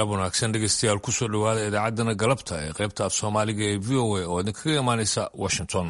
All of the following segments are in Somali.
galab wanaagsan dhegeystayaal kusoo dhowaada idaacaddana galabta ee qaybta af soomaaliga ee v o a oo idinkaga imaanaysa washington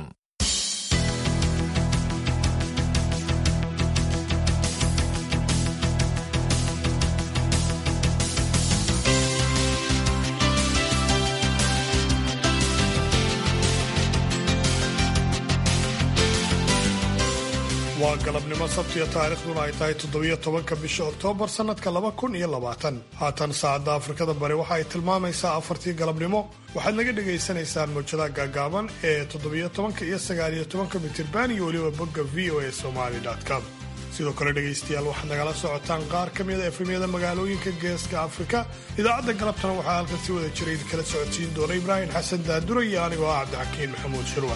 waa galabnimo sabtiya taariikhduna ay tahay toddobiyo tobanka bisha oktoobar sannadka laba kun iyo labaatan haatan saacadda afrikada bari waxa ay tilmaamaysaa afartii galabnimo waxaad naga dhagaysanaysaan mawjadaha gaagaaban ee toddobiyo tobanka iyo sagaaliyo tobanka mitirban iyo weliba bogga v o a somali com sidoo kale dhegaystayaal waxaad nagala socotaan qaar ka mida efemyada magaalooyinka geeska afrika idaacadda galabtana waxaa halkan si wada jira idinkala socodsiin doona ibraahim xasan daadura iyo anigoo ah cabdixakiin maxamuud shirwa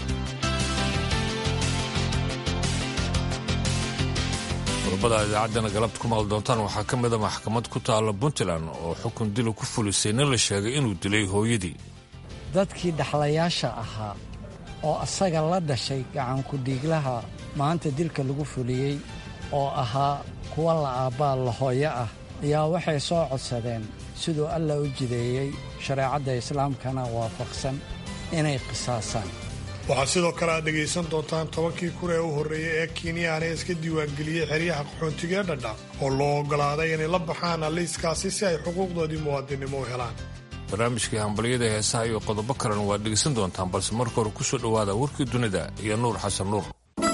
qodobada idaacaddana galabta ku maqli doontaan waxaa ka mida maxkamad ku taalla puntland oo xukun dila ku fulisay nin la sheegay inuu dilay hooyadii dadkii dhaxlayaasha ahaa oo asaga la dhashay gacankudhiiglaha maanta dilka lagu fuliyey oo ahaa kuwa la aabbaa la hooyo ah ayaa waxay soo codsadeen siduu alla u jideeyey shareecadda islaamkana waafaqsan inay qisaasaan waxaa sidoo kale aad dhegaysan doontaan tobankii kun ee u horreeyey ee kenyaana iska diiwaangeliyey xeryaha qaxoontiga ee dhadha oo loo oggolaaday inay la baxaan liiskaasi si ay xuquuqdoodii muwaadinimo u helaan barnaamijkii hambalyada heesaha iyo qodobo kalena waad dhegaysan doontaan balse marka hore ku soo dhowaada warkii dunida iyo nuur xasan nuur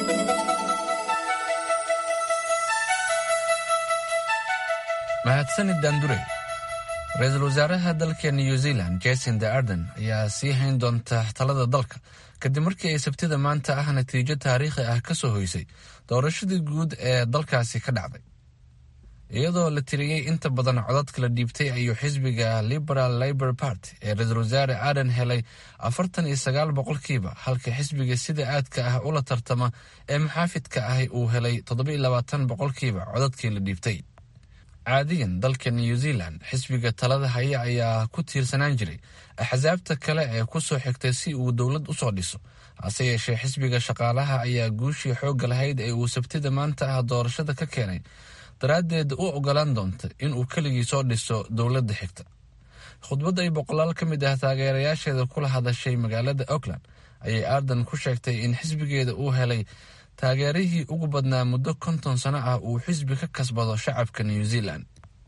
mahadsanid daandure ra-iisul wasaaraha dalka new zealand jasinda arden ayaa sii hayn doonta talada dalka kadib markii ay sabtida maanta ah natiijo taariikhi ah ka soo hoysay doorashadii guud ee dalkaasi ka dhacday iyadoo la tiriyey inta badan codadka la dhiibtay ayuu xisbiga liberal labor party ee ra-iisul wasaare arden helay afartan iyo sagaal boqolkiiba halka xisbiga sida aadka ah ula tartama ee maxaafidka ahi uu helay toddoba iyo labaatan boqolkiiba codadkii la dhiibtay caadiyan dalka new zealand xisbiga talada haya ayaa ku tiirsanaan jiray axsaabta kale ee ku soo xigtay si uu dowlad u soo dhiso hase yeeshee xisbiga shaqaalaha ayaa guushii xoogga lahayd ee uu sabtida maanta ah doorashada ka keenay daraaddeed u ogolaan doonta inuu keligii soo dhiso dowladda xigta khudbad ay boqolaal ka mid ah taageerayaasheeda kula hadashay magaalada auckland ayay arden ku sheegtay in xisbigeeda uu helay taageerihii ugu badnaa muddo konton sano ah uu xisbi ka kasbado shacabka new zealand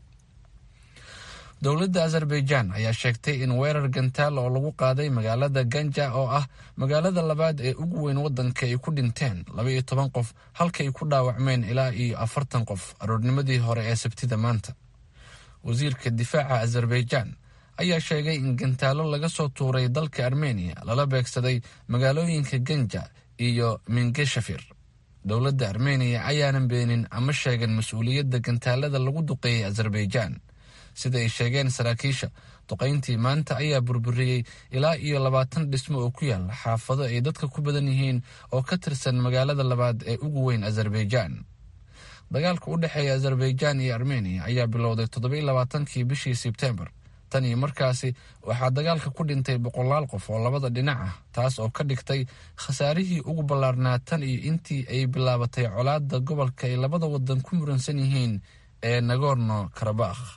dowladda azerbaijan ayaa sheegtay in weerar gantaal oo lagu qaaday magaalada ganja oo ah magaalada labaad ee ugu weyn waddanka ay ku dhinteen laba iyo toban qof halka ay ku dhaawacmeen ilaa iyo afartan qof aroornimadii hore ee sabtida maanta wasiirka difaaca azerbaijan ayaa sheegay in gantaalo laga soo tuuray dalka armeniya lala beegsaday magaalooyinka ganja iyo mingeshafir dowladda armeniya ayaanan beenin ama sheegan mas-uuliyadda gantaalada lagu duqeeyey azerbaijan sida ay sheegeen saraakiisha duqayntii maanta ayaa burburiyey ilaa iyo labaatan dhismo oo ku yaala xaafado ay dadka ku badan yihiin oo ka tirsan magaalada labaad ee ugu weyn azerbaijan dagaalka u dhexeeya azerbaijan iyo armeniya ayaa bilowday toddoba iyo labaatankii bishii sebtembar tan iyo markaasi waxaa dagaalka ku dhintay boqolaal qof oo labada dhinac ah taas oo ka dhigtay khasaarihii ugu ballaarnaa tan iyo intii ay bilaabatay colaadda gobolka ay labada wadan ku muransan yihiin ee nagorno karabakh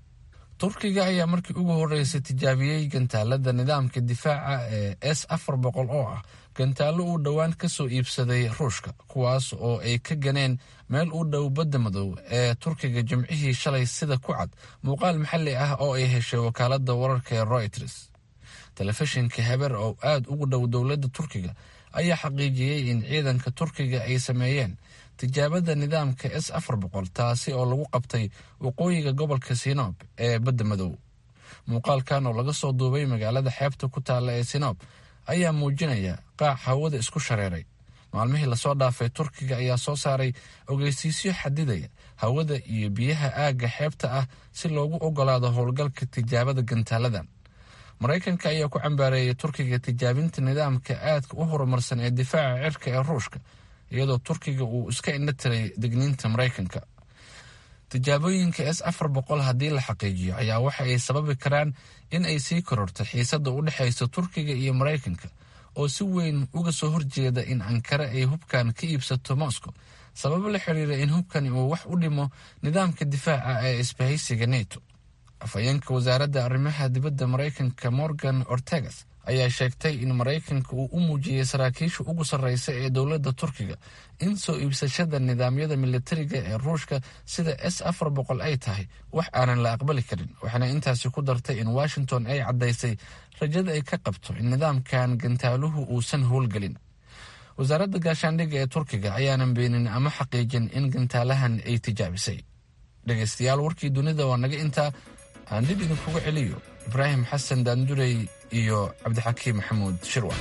turkiga ayaa markii ugu horreysay tijaabiyey gantaalada nidaamka difaaca ee s afar boqol oo ah gantaallo uu dhowaan ka soo iibsaday ruushka kuwaas oo ay ka ganeen meel u dhow badda madow ee turkiga jimcihii shalay sida ku cad muuqaal maxalli ah oo ay heshay wakaaladda wararka ee royters telefishinka heber oo aad ugu dhow dowladda turkiga ayaa xaqiijiyey in ciidanka turkiga ay sameeyeen tijaabada nidaamka s afar boqol taasi oo lagu qabtay waqooyiga gobolka sinoob ee badda madow muuqaalkan oo laga soo duubay magaalada xeebta ku taalla ee sinoob ayaa muujinaya qaac hawada isku shareeray maalmihii lasoo dhaafay turkiga ayaa soo saaray ogeysiisyo xadidaya hawada iyo biyaha aagga xeebta ah si loogu ogolaado howlgalka tijaabada gantaaladan maraykanka ayaa ku cambaareeyay turkiga tijaabinta nidaamka aadka u horumarsan ee difaaca cirka ee ruushka iyadoo turkiga uu iska indho tiray degniinta maraykanka tijaabooyinka s afar boqol haddii la xaqiijiyo ayaa waxa ay sababi karaan in ay sii kororto xiisadda u dhexaysa turkiga iyo maraykanka oo si weyn uga soo horjeeda in ankare ay hubkan ka iibsato moscow sababo la xiriira in hubkani uu wax u dhimo nidaamka difaaca ee isbahaysiga neto afhayeenka wasaaradda arrimaha dibadda maraykanka morgan ortegas ayaa sheegtay in maraykanka uu u muujiyey saraakiisha ugu sarreysa ee dowladda turkiga in soo iibsashada nidaamyada militariga ee ruushka sida s afar boqol ay tahay wax aanan la aqbali karin waxaana intaasi ku dartay in washington ay caddaysay rajada ay ka qabto in nidaamkan gantaaluhu uusan howlgelin wasaaradda gaashaandhigga ee turkiga ayaanan beenin ama xaqiijin in gantaalahan ay tijaabisay dhegaystayaal warkii dunida waa naga intaa aan dib idinkuga celiyo ibraahim xasan daandurey iyo cabdixakiim maxamuud shirwa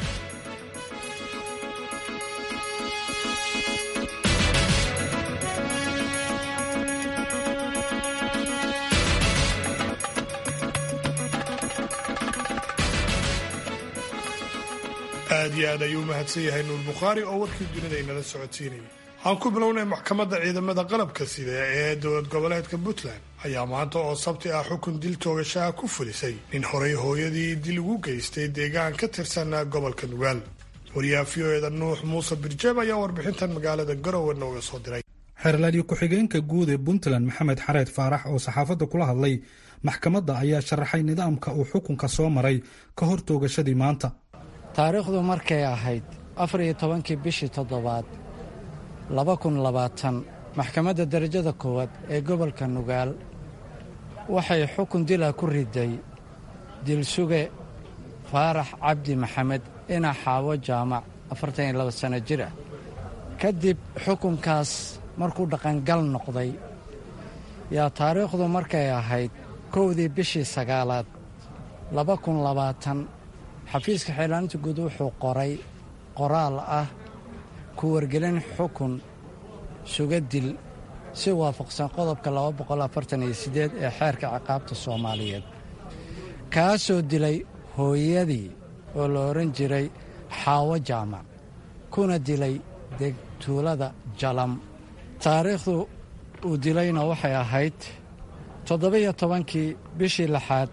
aad iyo aad ayuu u mahadsan yahay nuur bukhaari oo warkii dunida inala socodsiinayay aan ku bilownay maxkamadda ciidamada qalabka sida ee dowlad goboleedka puntland ayaa maanta oo sabti ah xukun dil toogashaha ku fulisay nin horey hooyadii dil ugu geystay deegaan ka tirsan gobolka nugaal wariyaha v o eda nuux muuse birjeeb ayaa warbixintan magaalada garowe nooga soo diray xeerlaaliyo ku-xigeenka guud ee puntland maxamed xareed faarax oo saxaafadda kula hadlay maxkamadda ayaa sharaxay nidaamka uu xukunka soo maray ka hor toogashadii maanta taariikhdu markay ahayd afar iyo tobankii bishii toddobaad laba kun labaatan maxkamadda darajada koowaad ee gobolka nugaal waxay xukun dila ku riday dilsuge faarax cabdi maxamed ina xaawo jaamac afartan iyo laba sanno jir ah kadib xukunkaas markuu dhaqangal noqday yaa taariikhdu markay ahayd kowdii bishii sagaalaad laba kun labaatan xafiiska xeelaaninta guud wuxuu qoray qoraal ah ku wargelin xukun suga dil si waafaqsan qodobka ee xeerka ciqaabta soomaaliyeed kaasoo dilay hooyadii oo la odhan jiray xaawo jaamac kuna dilay degtuulada jalam taariikhdu uu dilayna waxay ahayd toddoba-iyo tobankii bishii lixaad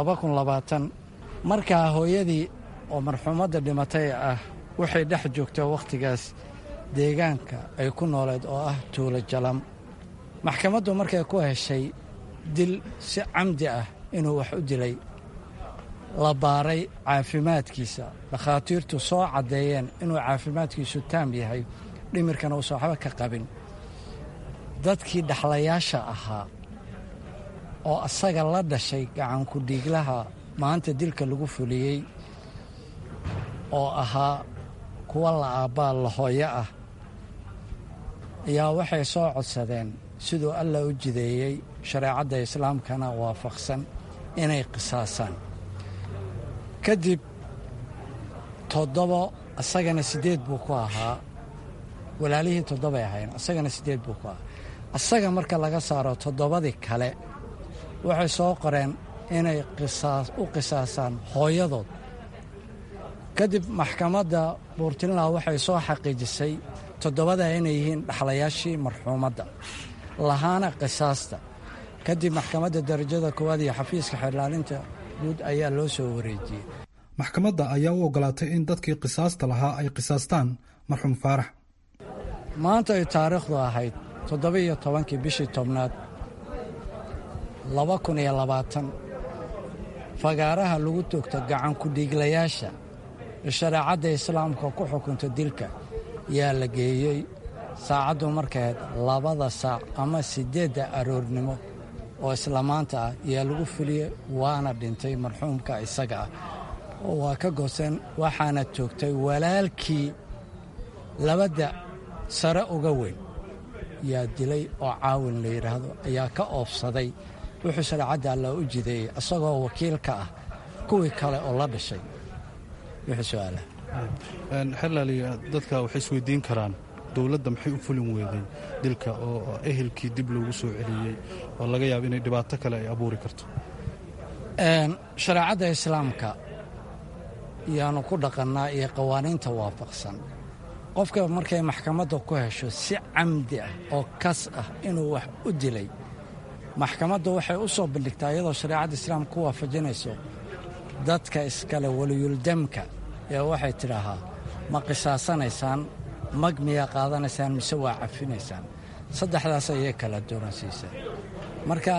markaa hooyadii oo marxuumadda dhimatay ah waxay dhex joogtaa wakhtigaas deegaanka ay ku nooleed oo ah tuulo jalam maxkamaddu markay ku heshay dil si camdi ah inuu wax u dilay la baaray caafimaadkiisa dhakhaatiirtu soo caddeeyeen inuu caafimaadkiisu taam yahay dhimirkana uusan waxba ka qabin dadkii dhaxlayaasha ahaa oo asaga la dhashay gacanku dhiiglaha maanta dilka lagu fuliyey oo ahaa kuwa la aabbaa la hooyo ah ayaa waxay soo codsadeen siduu allah u jideeyey shareecadda islaamkana waafaqsan inay qisaasaan kadib toddobo asagana siddeed buu ku ahaa walaalihii toddobay ahayn asagana siddeed buu ku ahaa asaga marka laga saaro toddobadii kale waxay soo qoreen inay u qisaasaan hooyadood kadib maxkamadda buurtinla waxay soo xaqiijisay toddobada inay yihiin dhaxlayaashii marxuumadda lahaana qisaasta kadib maxkamadda darajada koowaad iyo xafiiska xeerlaalinta guud ayaa loo soo wareejiyey maxkamadda ayaa u ogolaatay in dadkii qisaasta lahaa ay qisaastaan marxuum faarax maanta ay taariikhdu ahayd toddoba-iyo tobankii bishii tobnaad laba kun iyo labaatan fagaaraha lagu toogta gacankudhiiglayaasha ee shareecadda islaamka ku xukunta dilka yaa la geeyey saacaddu markayd labada saac ama siddeedda aroornimo oo isla maanta ah yaa lagu fuliyey waana dhintay marxuumka isaga ah oo waa ka gooseen waxaana toogtay walaalkii labadda sare uga weyn yaa dilay oo caawin la yidhaahdo ayaa ka oofsaday wuxuu shareecadda allah u jideeyey isagoo wakiil ka ah kuwii kale oo la dhashay wuxuu su-aalaha xerlaaliya dadka waxay isweydiin karaan dowladda maxay u fulin weeday dilka oo ehelkii dib loogu soo celiyey oo laga yaabo inay dhibaato kale ay abuuri karto shareecadda islaamka yaanu ku dhaqannaa iyo qawaaniinta waafaqsan qofka markay maxkamadda ku hesho si camdi ah oo kas ah inuu wax u dilay maxkamaddu waxay u soo bandhigtaa iyadoo shareecadda islaamka ku waafajinayso dadka iskale waliyuldamka ee waxay tidhaahaa ma qisaasanaysaan mag miyaa qaadanaysaan mise waa cafinaysaan saddexdaas ayay kala dooransiisaan marka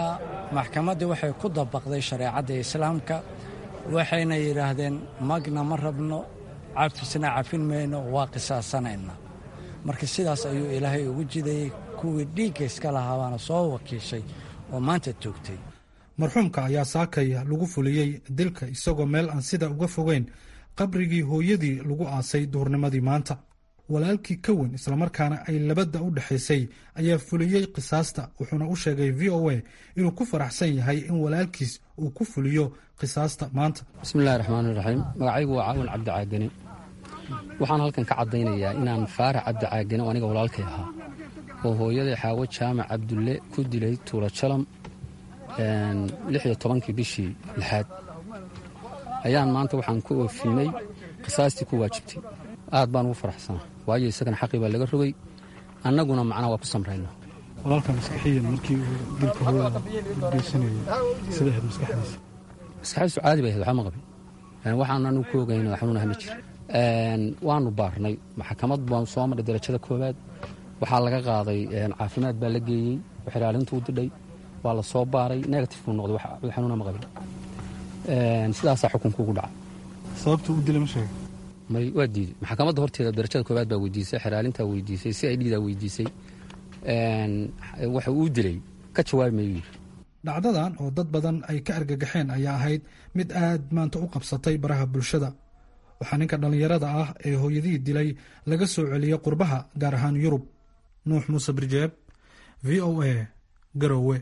maxkamaddii waxay ku dabaqday shareecadda islaamka waxayna yidhaahdeen magna ma rabno cafisna cafin mayno waa qisaasanayna marka sidaas ayuu ilaahay ugu jidayey kuwii dhiigga iska lahaabaana soo wakiishay oo maanta toogtay marxuumka ayaa saakay lagu fuliyey dilka isagoo meel aan sida uga fogeyn qabrigii hooyadii lagu aasay duhurnimadii maanta walaalkii ka weyn islamarkaana ay labadda u dhexaysay ayaa fuliyey qisaasta wuxuuna u sheegay v o a inuu ku faraxsan yahay in walaalkiis uu ku fuliyo qisaasta maanta bismillahi raxmaan iraxiim magacaygu waa caawin cabdi caagane waxaan halkan ka caddaynayaa inaan faarax cabdi caagane oo aniga walaalkay ahaa oo hooyaday xaawo jaamac cabdulle ku dilay tuula jalam lixiyo tobankii bishii lixaad ayaan maanta waxaan ku oofinay qisaastii ku waajibtay aad baan ugu faraxsanaa waayo isagana xaqii baa laga rogay annaguna macnaa waa ku samrayna walaalka maskaxiyan markii uu dilka hooyada geysanayay sida ahayd maskaxdiisa maskaxdiisu caadi bay ahayd waxba ma qabin waxaan anu ku ogayn xanuunaha ma jira waanu baarnay maxkamad baan soo marray darajada koowaad waxaa laga qaaday caafimaad baa la geeyey xiraalintu u didhay waa la soo baaray negative buu noqday wax xanuuna ma qabin sidaasaa xukunka ugu dhaca sababta u dilay ma sheega may waa diiday maxkamadda horteeda darajada koowaad baa weydiisay xeraalintaa weydiisay si ay dhiidaa weydiisay waxa uu dilay ka jawaabi mayu yidhi dhacdadan oo dad badan ay ka argagaxeen ayaa ahayd mid aad maanta u qabsatay baraha bulshada waxaa ninka dhallinyarada ah ee hooyadihii dilay laga soo celiyey qurbaha gaar ahaan yurub nuux muuse birjeeb v o a garowe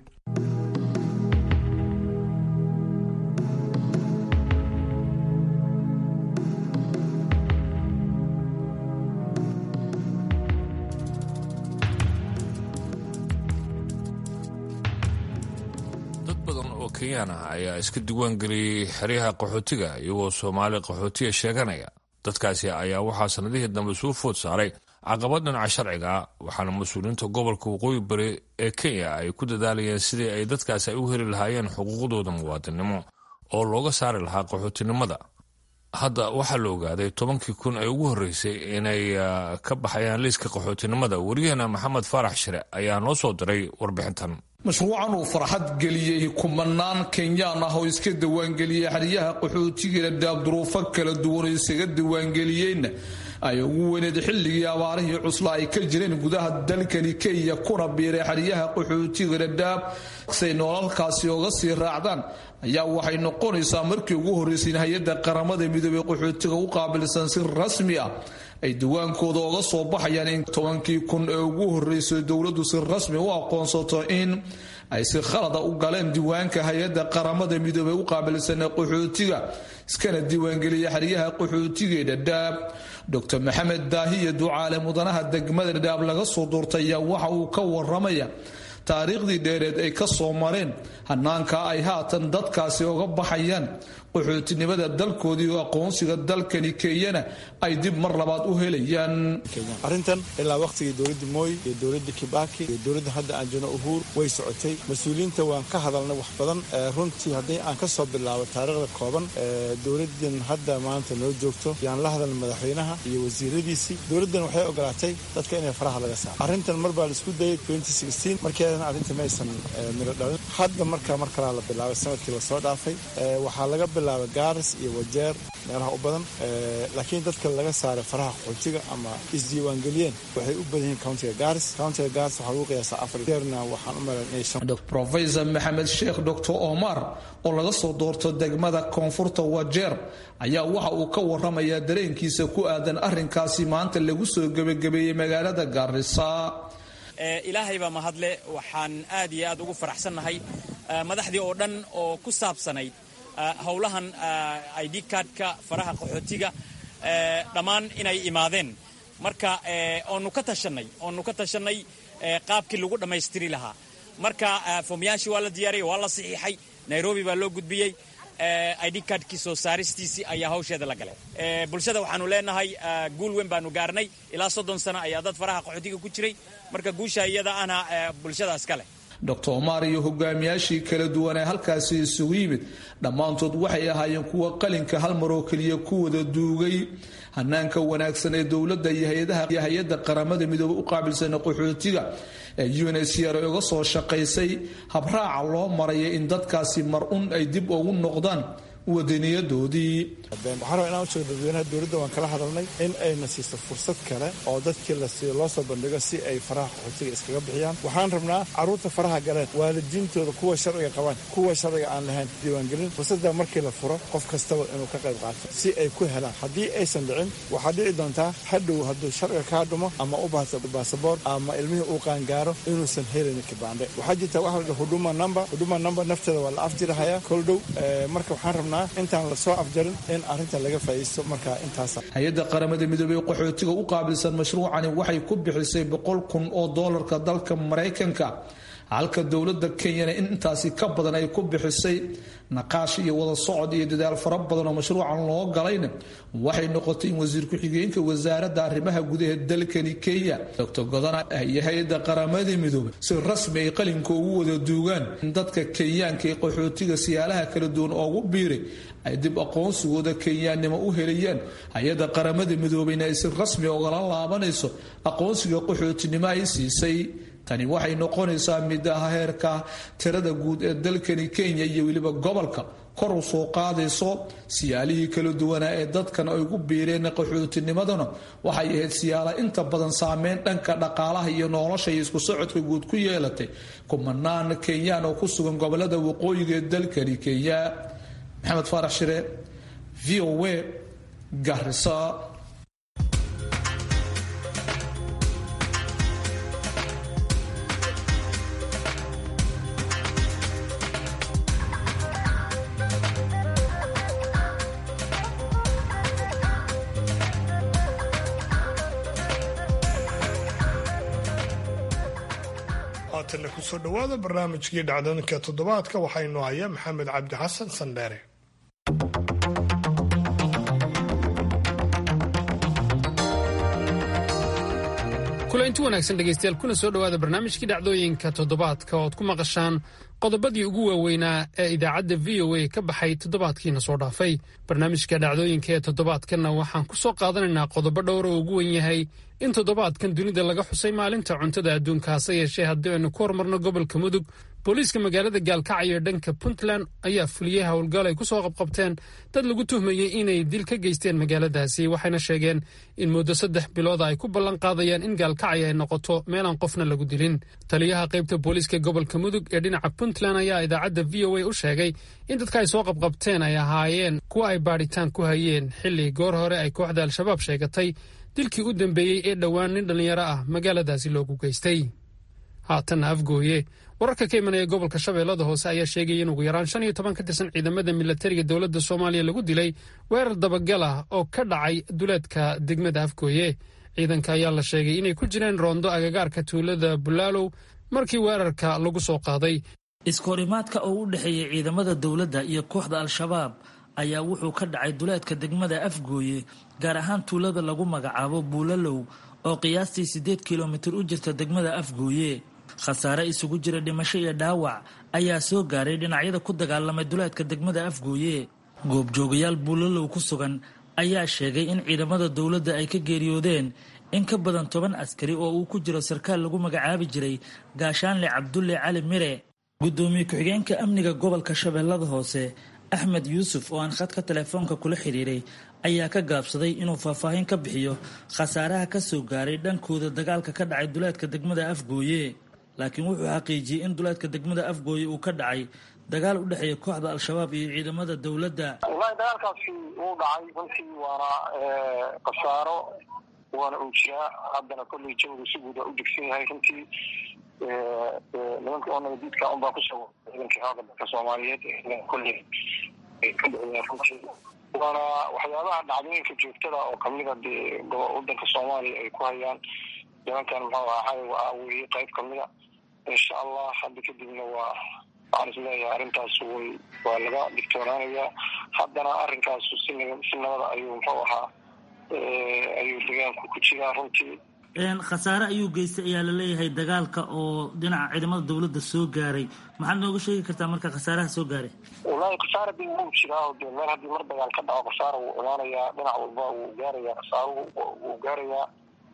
kenyan ah ayaa iska diiwaangeliyey xeryaha qaxootiga iyagoo soomaali qaxootiga sheeganaya dadkaasi ayaa waxaa sannadihii dambe suu food saaray caqabad dhinaca sharciga waxaana mas-uuliyiinta gobolka waqooyi bari ee kenya ay ku dadaalayeen sidii ay dadkaasi ay u heli lahaayeen xuquuqdooda muwaadinimo oo looga saari lahaa qaxootinimada hadda waxaa la ogaaday tobankii kun ee ugu horreysay inay ka baxayaan liiska qaxootinimada wariyahena maxamed faarax shire ayaa noo soo diray warbixintan mashruucan uu farxad geliyey kumanaan kenyaan ah oo iska diiwaangeliyey xeryaha qaxootigeeda daabduruufo kala duwan oo isaga diiwaangeliyeenna ay ugu weyneed xilligii abaarihii cusla ay ka jireen gudaha dalkani kenya kuna biiray xeryaha qaxootigeeda daab say noolalkaasi oga sii raacdaan ayaa waxay noqonaysaa markii ugu horreysay in hay-adda qaramada midoobey qaxootiga u qaabilsan si rasmi ah ay diwaankooda oga soo baxayaan in tobankii kun ee ugu horreysay dowladdu si rasmi u aqoonsato in ay si khalada u galeen diiwaanka hay-adda qaramada midoobey u qaabilsana qaxootiga iskana diiwaangeliya xeryaha qaxootigeeda dhaab dr maxamed daahiya ducaale mudanaha degmada dhaab laga soo doortay ayaa waxa uu ka waramaya taariikhdii dheereed ay ka soo mareen hanaanka ay haatan dadkaasi oga baxayaan qaxootinimada dalkoodii oo aqoonsiga dalkani kenyana ay dib mar labaad u helayaan arrintan ilaa wakhtigii dowladda mooy iyo dowladda kibaki iyo dowladda hadda aan joogno uhuur way socotay mas-uuliyiinta waan ka hadalnay wax badan runtii haddii aan ka soo bilaabo taariikhda kooban dowladdan hadda maanta noo joogto yaan la hadalna madaxweynaha iyo wasiiradiisii dowladdan waxay ogolaatay dadka inay faraha laga saaro arrintan mar baa la isku dayay markeedana arrinta maysan miro dhalin hadda marka mar kalaa la bilaabay sanadkii lasoo dhaafay waxaa laga bilaabay gaaris iyo wajeer meelaha u badan laakiin dadka laga saaray faraha qaxootiga ama isdiiwaangeliyeen waxay u badan yihiin countiga gaaris countiga gaaris waxaa lagu qiyaasaa afar jeerna waxaan u malayn inay shan professor maxamed sheekh dr omar oo laga soo doorto degmada koonfurta wajeer ayaa waxa uu ka waramayaa dareenkiisa ku aadan arrinkaasi maanta lagu soo gebagabeeyey magaalada gaarisa ilaahay baa mahadle waxaan aad iyo aad ugu faraxsannahay madaxdii oo dhan oo ku saabsanayd howlahan id cardka faraha qaxootiga dhammaan inay imaadeen marka oonu ka tashanay oonu ka tashanay qaabkii lagu dhammaystiri lahaa marka foomyaashii waa la diyaariyay waa la saxiixay nairobi baa loo gudbiyey id cardkii soo saaristiisii ayaa hawsheeda la galay bulshada waxaanu leenahay guul weyn baanu gaarnay ilaa soddon sano ayaa dad faraha qaxootiga ku jiray marka guusha iyada ana bulshadaas ka leh doctor omar iyo hogaamiyaashii kala duwan ee halkaasi isugu yimid dhammaantood waxay ahaayeen kuwa qalinka hal maroo keliya ku wada duugay hanaanka wanaagsan ee dowladda iyo hay-adaha iyo hay-adda qaramada midoobey u qaabilsan qaxootiga ee unsr uga soo shaqaysay habraaca loo maraya in dadkaasi mar un ay dib ugu noqdaan wadaniyadoodii waxaan rabaa inaan u sheego dadweynaha dowladda waan kala hadalnay in ayna siiso fursad kale oo dadkii lasiiyo loo soo bandhigo si ay faraha qaxootiga iskaga bixiyaan waxaan rabnaa carruurta faraha galeen waalidiintooda kuwa sharciga qabaan kuwa sharciga aan lahayn diiwaangelin fursadda markii la furo qof kastaba inuu ka qayb qaato si ay ku helaan haddii aysan dhicin waxaa dhici doontaa hadhow hadduu sharciga kaa dhumo ama u baahto baasaboor ama ilmihii uu qaangaaro inuusan helin kibaandhe waxaa jirta waxa la dhaha huduma number huduma number nafteeda waa la afjirahayaa kol dhow marka waxaan rabnaa intaan lasoo afjarin in arinta laga faaiisto markaa intaas hay-adda qaramada midoobey qaxootiga u qaabilsan mashruucani waxay ku bixisay boqol kun oo doolarka dalka maraykanka halka dowladda kenyana in intaasi ka badan ay ku bixisay naqaash iyo wada socod iyo dadaal fara badan oo mashruucan loo galayna waxay noqotay in wasiir ku-xigeenka wasaaradda arrimaha gudaha dalkani kenya doctor godana iyo hay-adda qaramada midoobey si rasmi ay qalinka ugu wada duugaan in dadka kenyaanka ee qaxootiga siyaalaha kala duwan oogu biiray ay dib aqoonsigooda kenyaannimo u helayaan hay-adda qaramada midoobeyna ay si rasmi ogala laabanayso aqoonsiga qaxootinimo ay siisay tani waxay noqonaysaa mid ah heerka tirada guud ee dalkani kenya iyo weliba gobolka kor u soo qaadayso siyaalihii kala duwanaa ee dadkan ay ku biireen qaxootinimadana waxay ahayd siyaala inta badan saameyn dhanka dhaqaalaha iyo nolosha iyo isku socodka guud ku yeelatay kumanaan kenyaan oo ku sugan gobolada waqooyiga ee dalkani kenya maxamed faarax shire v o a garisa haatanna kusoo dhowaada barnaamijkii dhacdooyinka toddobaadka waxaa inoo haya maxamed cabdi xasan sandheere kulanti wanaagsan dhegaystayaal kuna soo dhowaada barnaamijkii dhacdooyinka toddobaadka ood ku maqashaan qodobadii ugu waaweynaa ee idaacadda v o a ka baxay toddobaadkiina soo dhaafay barnaamijka dhacdooyinka ee toddobaadkanna waxaan ku soo qaadanaynaa qodobo dhowr oo ugu wen yahay in toddobaadkan dunida laga xusay maalinta cuntada adduunka hase yeeshee haddii aynu ku hormarno gobolka mudug booliiska magaalada gaalkacyo ee dhanka puntland ayaa fuliyey howlgal ay ku soo qabqabteen dad lagu tuhmayey inay dil ka geysteen magaaladaasi waxayna sheegeen in muddo saddex bilooda ay ku ballan qaadayaan in gaalkacyo ay noqoto meelaan qofna lagu dilin taliyaha qaybta booliiska gobolka mudug ee dhinaca puntland ayaa idaacadda v o a u sheegay in dadka ay soo qabqabteen ay ahaayeen kuwa ay baadhitaan ku hayeen xilli goor hore ay kooxda al-shabaab sheegatay dilkii u dambeeyey ee dhowaan nin dhallinyaro ah magaaladaasi loogu geystay haatanna afgooye wararka ka imanaya gobolka shabeellada hoose ayaa sheegaya in ugu yaraan shan iyo toban ka tirsan ciidamada milatariga dowladda soomaaliya lagu dilay weerar dabagal ah oo ka dhacay duleedka degmada afgooye ciidanka ayaa la sheegay inay ku jireen roondo agagaarka tuulada bulaalow markii weerarka lagu soo qaaday iskahorimaadka oo u dhexeeyay ciidamada dowladda iyo kooxda al-shabaab ayaa wuxuu ka dhacay duleedka degmada afgooye gaar ahaan tuulada lagu magacaabo buulalow oo qiyaastii siddeed kilomitir u jirta degmada afgooye khasaare isugu jira dhimasho iyo dhaawac ayaa soo gaaray dhinacyada ku dagaalamay duleedka degmada afgooye goobjoogayaal buulalow ku sugan ayaa sheegay in ciidamada dowladda ay ka geeriyoodeen in ka badan toban askari oo uu ku jiro sarkaal lagu magacaabi jiray gaashaanle cabdulle cali mire guddoomiye ku-xigeenka amniga gobolka shabeellada hoose axmed yuusuf oo aan khadka telefoonka kula xiriiray ayaa ka gaabsaday inuu faahfaahin ka bixiyo khasaaraha ka soo gaaray dhankooda dagaalka ka dhacay duleedka degmada afgooye laakiin wuxuu xaqiijiyey in duleedka degmada afgooye uu ka dhacay dagaal u dhexeeya kooxda al-shabaab iyo ciidamada dowladda wallaahi dagaalkaasi wuu dhacay runtii waana khasaaro waana uu jiraa haddana kolley jawiga si guud waa u degsan yahay runtii nimanka oo nabadiidka unbaa kusoo ciidankii xooga dalka soomaaliyeed kolley ka dhiciyeen runtii waana waxyaabaha dhacdooyinka joogtada oo kamida dee wadanka soomaaliya ay ku hayaan nimankan muxuu ahaa waa weye qayb kamida insha allah hadda kadibna waa waxaan isleeyahay arrintaas way waa laga digtoonaanayaa haddana arrinkaasu si si nabada ayuu muxuu ahaa ayuu degaanku ku jiraa runtii khasaare ayuu geystay ayaa laleeyahay dagaalka oo dhinaca ciidamada dowladda soo gaaray maxaad nooga sheegi kartaa marka khasaaraha soo gaaray wallaahi khasaara dee wuu jiraa oo dee meel haddii mar dagaal ka dhaco khasaara wuu imaanayaa dhinac walba wuu gaarayaa khasaaruhu wuu gaarayaa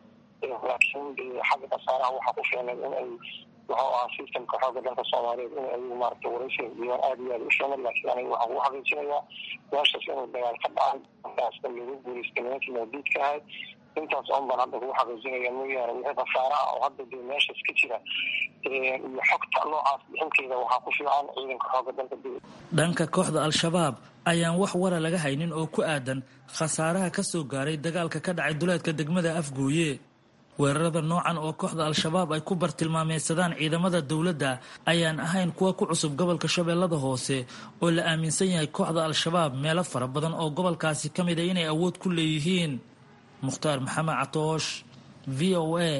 laakiin dee xagga khasaaraha waxaa ku filan in ay wuxuu ahaa systemka xooga dalka soomaaliyeed in ayagu maaragtay waraysiga diiwaan aada iyo aada u filan laakiin aniga waxaan ku xaqiijinayaa meeshaas inuu dagaal ka dhacay markaasna lagu guulaystay nimankii mawdiidka ahayd intaas oon baan hadda kugu xaqiijinaya mooyaane wixii khasaare ah oo hadda dee meeshaas ka jira iyo xogta noocaas bixinteeda waxaa ku fiican ciidanka xooga dalka dowlad dhanka kooxda al-shabaab ayaan wax wara laga haynin oo ku aadan khasaaraha ka soo gaaray dagaalka ka dhacay duleedka degmada afgooye weerarada noocan oo kooxda al-shabaab ay ku bartilmaameysadaan ciidamada dowladda ayaan ahayn kuwa ku cusub gobolka shabeellada hoose oo la aaminsan yahay kooxda al-shabaab meelo fara badan oo gobolkaasi ka mid a inay awood ku leeyihiin mukhtaar maxamed catoosh v o a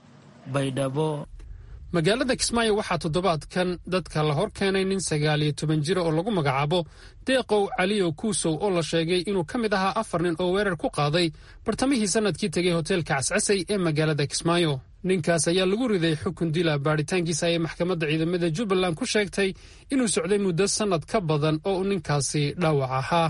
baydhabo magaalada kismaayo waxaa toddobaadkan dadka la hor keenay nin sagaal iyo toban jira oo lagu magacaabo deeqow caliyo kuusow oo la sheegay inuu ka mid ahaa afar nin oo weerar ku qaaday bartamihii sannadkii tegay hoteelka cascasay ee magaalada kismaayo ninkaas ayaa lagu riday xukun dila baadhitaankiisa ayay maxkamadda ciidamada jubbaland ku sheegtay inuu socday muddo sannad ka badan oo uu ninkaasi dhaawac ahaa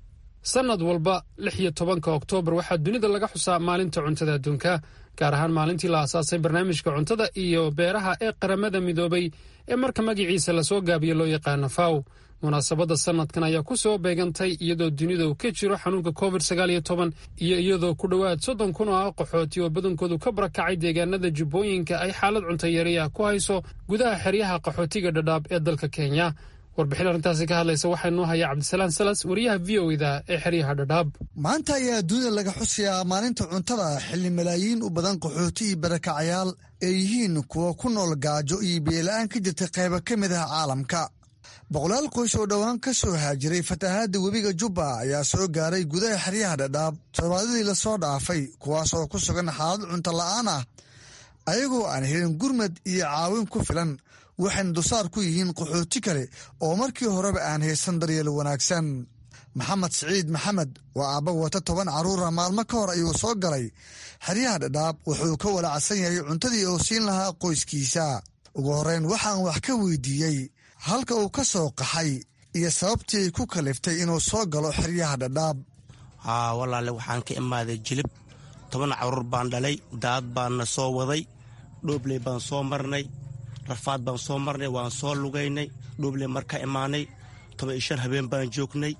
sannad walba lix iyo tobanka oktoobar waxaa dunida laga xusaa maalinta cuntada adduunka gaar ahaan maalintii la aasaasay barnaamijka cuntada iyo beeraha ee qaramada midoobay ee marka magaciisa lasoo gaabiyo loo yaqaano faw munaasabadda sannadkan ayaa ku soo beegantay iyadoo dunida uu ka jiro xanuunka covid sagaal iyo toban iyo iyadoo ku dhowaad soddon kun oo ah qaxooti oo badankoodu ka barakacay deegaanada jubbooyinka ay xaalad cuntayariya ku hayso gudaha xeryaha qaxootiga dhadhaab ee dalka kenya warbixin arrintaasi ka hadlaysa waxaa noo haya cabdisalaan salas wariyaha v o da ee xeryaha dhadhaab maanta ayaa dunida laga xusayaa maalinta cuntada xilli malaayiin u badan qaxooti iyo barakacayaal ay yihiin kuwa ku nool gaajo iyo biyola-aan ka jirta qaybo ka mid ah caalamka boqolaal qoys oo dhowaan ka soo haajiray fatahaadda webiga jubba ayaa soo gaaray gudaha xeryaha dhadhaab toddobaadadii lasoo dhaafay kuwaas oo ku sugan xaalad cunto la'aan ah ayagoo aan helin gurmad iyo caawin ku filan waxayna dusaar ku yihiin qaxooti kale oo markii horeba aan haysan daryeel wanaagsan maxamed siciid maxamed waa aabba wata toban carruura maalmo ka hor ayuu soo galay xeryaha dhadhaab wuxuu ka walacsan yahay cuntadii uu siin lahaa qoyskiisa ugu horreyn waxaan wax ka weydiiyey halka uu ka soo qaxay iyo sababtii ku kaliftay inuu soo galo xeryaha dhadhaab haa walaale waxaan ka imaaday jilib toban carruur baan dhalay daad baanna soo waday dhoobley baan soo marnay rafaad baan soo marnay waan soo lugaynay dhoobley marka imaanay toban iyo shan habeen baan joognay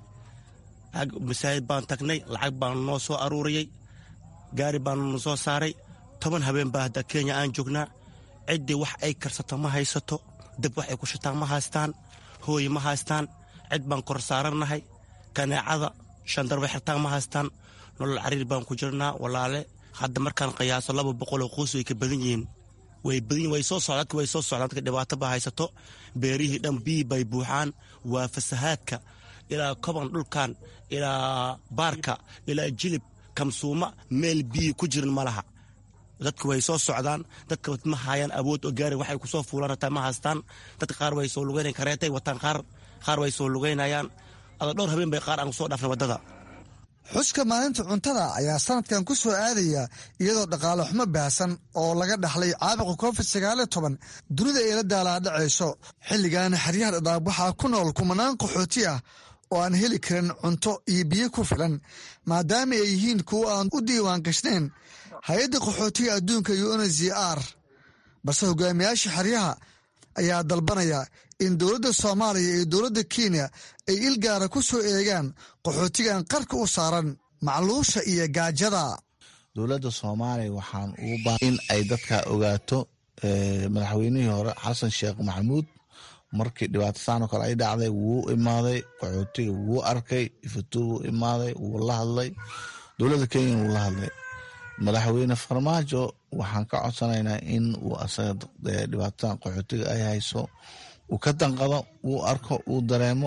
masaajid baan tagnay lacag baan noo soo aruuriyey gaari baan noo soo saaray toban habeen baa hadda kenya aan joognaa ciddii wax ay karsato ma haysato dab wax ay ku shitaan ma haystaan hooy ma haystaan cid baan kor saarannahay kaneecada shandarba xirtaan ma haystaan nolol cariir baan ku jirnaa walaale hadda markaan qiyaaso laba boqoloo qoys way ka badan yihiin way badan way soo socdaan dadka way soo socdaan dadka dhibaato baa haysato beerihii dhan biyi bay buuxaan waa fasahaadka ilaa koban dhulkan ilaa baarka ilaa jilib kamsuuma meel biyi ku jirin ma laha dadka way soo socdaan dadka ma haayaan awood oo gaari waxay kusoo fuulaan hataa ma haystaan dadka qaar way soo lugaynayan kareetay wataan qaar qaar way soo lugaynayaan ada dhowr habeen bay qaar aan kusoo dhaafnay waddada xuska maalinta cuntada ayaa sanadkan ku soo aadaya iyadoo dhaqaale xumo baahsan oo laga dhaxlay caabuqa covid sagaaliyo toban dunida ay la daalaadhacayso xilligan xeryaha dhadhaab waxaa ku nool kumanaan qaxooti ah oo aan heli karin cunto iyo biyo ku filan maadaama ay yihiin kuwo aan u diiwaan gashnayn hay-adda qaxootiga adduunka unz r balse hogaamiyaasha xeryaha ayaa dalbanaya in dowladda soomaaliya iyo dowladda kenya ay ilgaara ku soo eegaan qaxootigan qarka u saaran macluusha iyo gaajada dowladda soomaaliya waxaan ugu baa in ay dadka ogaato madaxweynihii hore xasan sheekh maxamuud markii dhibaato saan oo kale ay dhacday wuu imaaday qaxootiga wuu arkay ifatuu wuu imaaday wuu la hadlay dowladda kenya wuu la hadlay madaxweyne farmaajo waxaan ka codsanaynaa in uu asaga dhibaatadan qaxootiga ay hayso uu ka danqado uu arko uu dareemo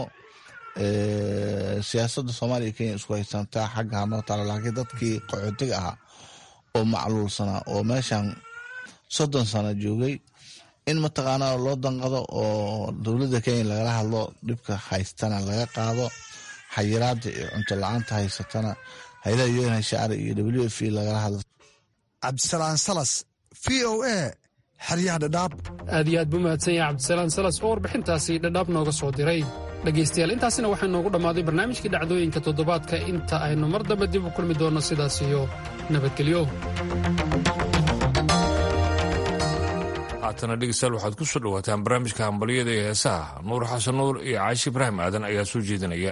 siyaasadda soomaaliya iyo kenya isku haysantaa xagga hanoo taala laakiin dadkii qaxootiga ahaa oo macluulsanaa oo meeshan soddon sano joogay in mataqaanaa loo danqado oo dowladda kenya lagala hadlo dhibka haystana laga qaado xayiraada iyo cunto la-aanta haysatana haylaha un shacri iyo w f lagala hadlo cabdisalaan salas v o a xeryaha dhadhaab aad iyo aad buu mahadsan yahay cabdisalaan salas oo warbixintaasi dhadhaab nooga soo diray dhegaystayaal intaasina waxaa noogu dhammaaday barnaamijkii dhacdooyinka toddobaadka inta aynu mar dambe dib u kulmi doonno sidaas iyo nabadgelyo haatana dhegeystayaal waxaad ku soo dhowaataan barnaamijka hambalyada ee heesaha nuur xasan nuur iyo caashi ibraahim aadan ayaa soo jeedinaya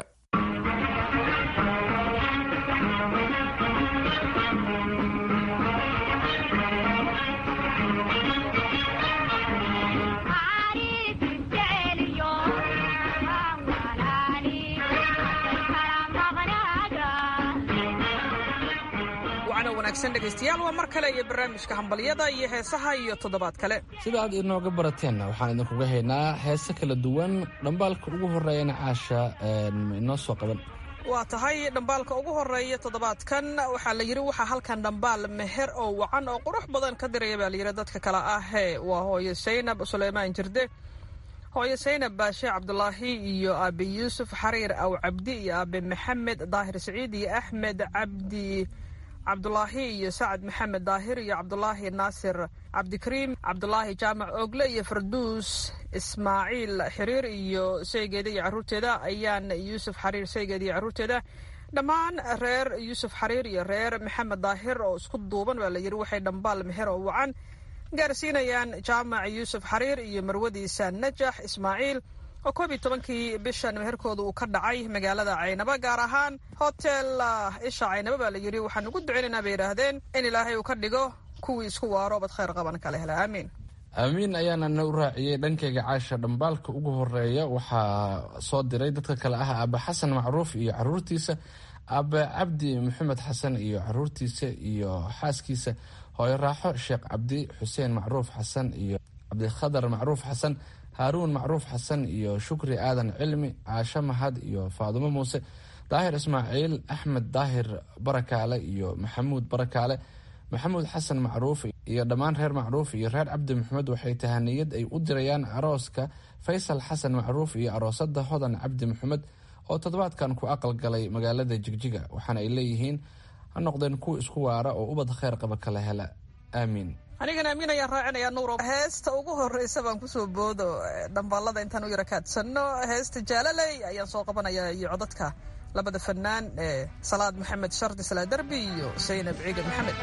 dhegeystayaal waa mar kale iyo barnaamijka hambalyada iyo heesaha iyo toddobaad kale sida aad inooga barateenna waxaan idinkuga haynaa heese kala duwan dhambaalka ugu horeeyana caasha inoo soo qaban waa tahay dhambaalka ugu horeeya toddobaadkan waxaa la yidhi waxaa halkan dhambaal meher oo wacan oo qurux badan ka diraya baa layidhi dadka kale ahee waa hooyo saynab suleymaan jirde hooyo saynab baashe cabdulaahi iyo aabe yuusuf xariir aw cabdi iyo aabe maxamed daahir siciid iyo axmed cabdi cabdulaahi iyo sacad maxamed daahir iyo cabdulaahi naasir cabdikariim cabdulaahi jaamac ogle iyo farduus ismaaciil xiriir iyo saygeeda iyo caruurteeda ayaan yuusuf xariir saygeeda iyo caruurteeda dhammaan reer yuusuf xariir iyo reer maxamed daahir oo isku duuban baa la yidhi waxay dhambaal meher oo wacan gaarsiinayaan jaamac yuusuf xariir iyo marwadiisa najax ismaaciil oo koob iyo tobankii bishan meherkooda uu ka dhacay magaalada caynaba gaar ahaan hotel isha caynaba baa la yidhi waxaan ugu duceynaynaa bay yidhaahdeen in ilaahay uu ka dhigo kuwii isku waaro bad khayr qaban kale hela aamiin aamiin ayaana na u raaciyey dhankayga caasha dhambaalka ugu horeeya waxaa soo diray dadka kale ah aabe xasan macruuf iyo caruurtiisa aabe cabdi maxamed xasan iyo caruurtiisa iyo xaaskiisa hooyo raaxo sheekh cabdi xuseen macruuf xasan iyo cabdikhadar macruuf xasan haaruun macruuf xasan iyo shukri aadan cilmi caasho mahad iyo faadumo muuse daahir ismaaciil axmed daahir barakaale iyo maxamuud barakaale maxamuud xasan macruuf iyo dhammaan reer macruuf iyo reer cabdi maxamed waxay tahaniyad ay u dirayaan arooska faysal xasan macruuf iyo aroosada hodan cabdi maxamed oo toddobaadkan ku aqalgalay magaalada jigjiga waxaana ay leeyihiin ha noqdeen kuwa isku waara oo ubad kheyr qaba kala hela aamiin anigana amiin ayaan raacinayaa nuuro heesta ugu horeysa baan kusoo boodo dhambaalada intaan u yara kaadsanno heesta jaalaley ayaan soo qabanayaa iyo codadka labada fanaan ee salaad maxamed shardi salaa derbi iyo saynab ciiga maxamed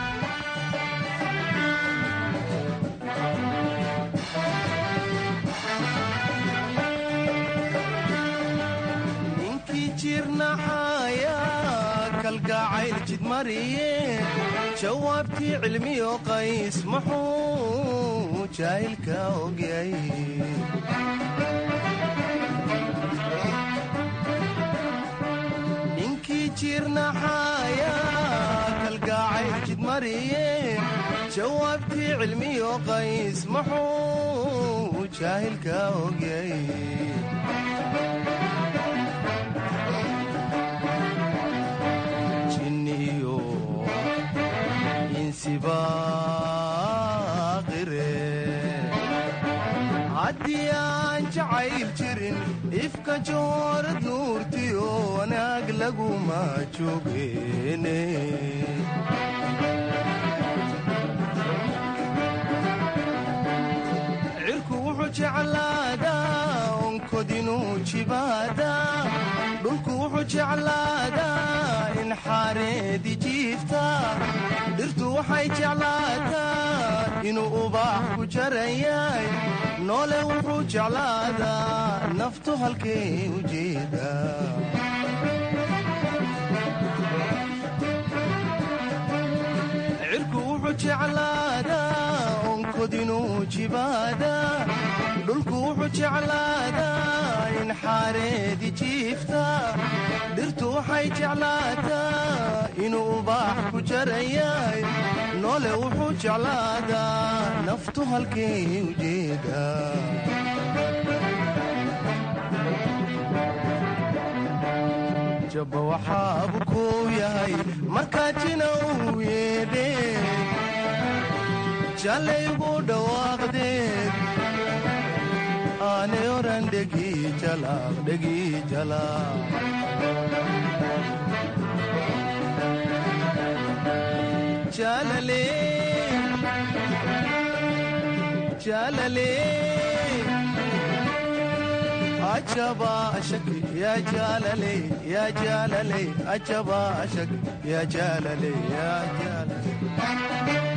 ninkii jirnaxaya kalgacayl jidmariye jawaabtii cilmiyo qays muxuu jaahilka ogyay ninkii jirnaxaya kalgacayl jidmariye jawaabtii cilmiyo qays muxuu jaahilka ogyay jinniyo insibaaqire haddii aan jacayl jirin ifka joorad nuurtiyo wanaag laguma joogeene cirku wuxuu jeclaadaa onkodinuu jibaadaa dhulku wuxuu jeclaadaa in xaareedi jiifta dhirtu waxay jeclaataa inuu ubaax ku jaran yahay noole wuxuu jeclaadaa naftu halkay u jeedaa cirku wuxuu jeclaadaa onkodinuu jibaadaa dhulku wuxuu jeclaadaa in xaareedi jiifta dhirtu waxay jeclaataa inuu ubaax ku jaran yahay noole wuxuu jeclaadaa naftu halkay u jeedaa jabba waxaabu kuu yahay markaa jina uu yeedhe jallaygu dhawaaqdeed aanay oran dhegii jalaaq dhegii jalaaq jaalale jaalale ajaba ashak ya jaalale ya jaalale ajaba ashak ya jaalale ya jaalale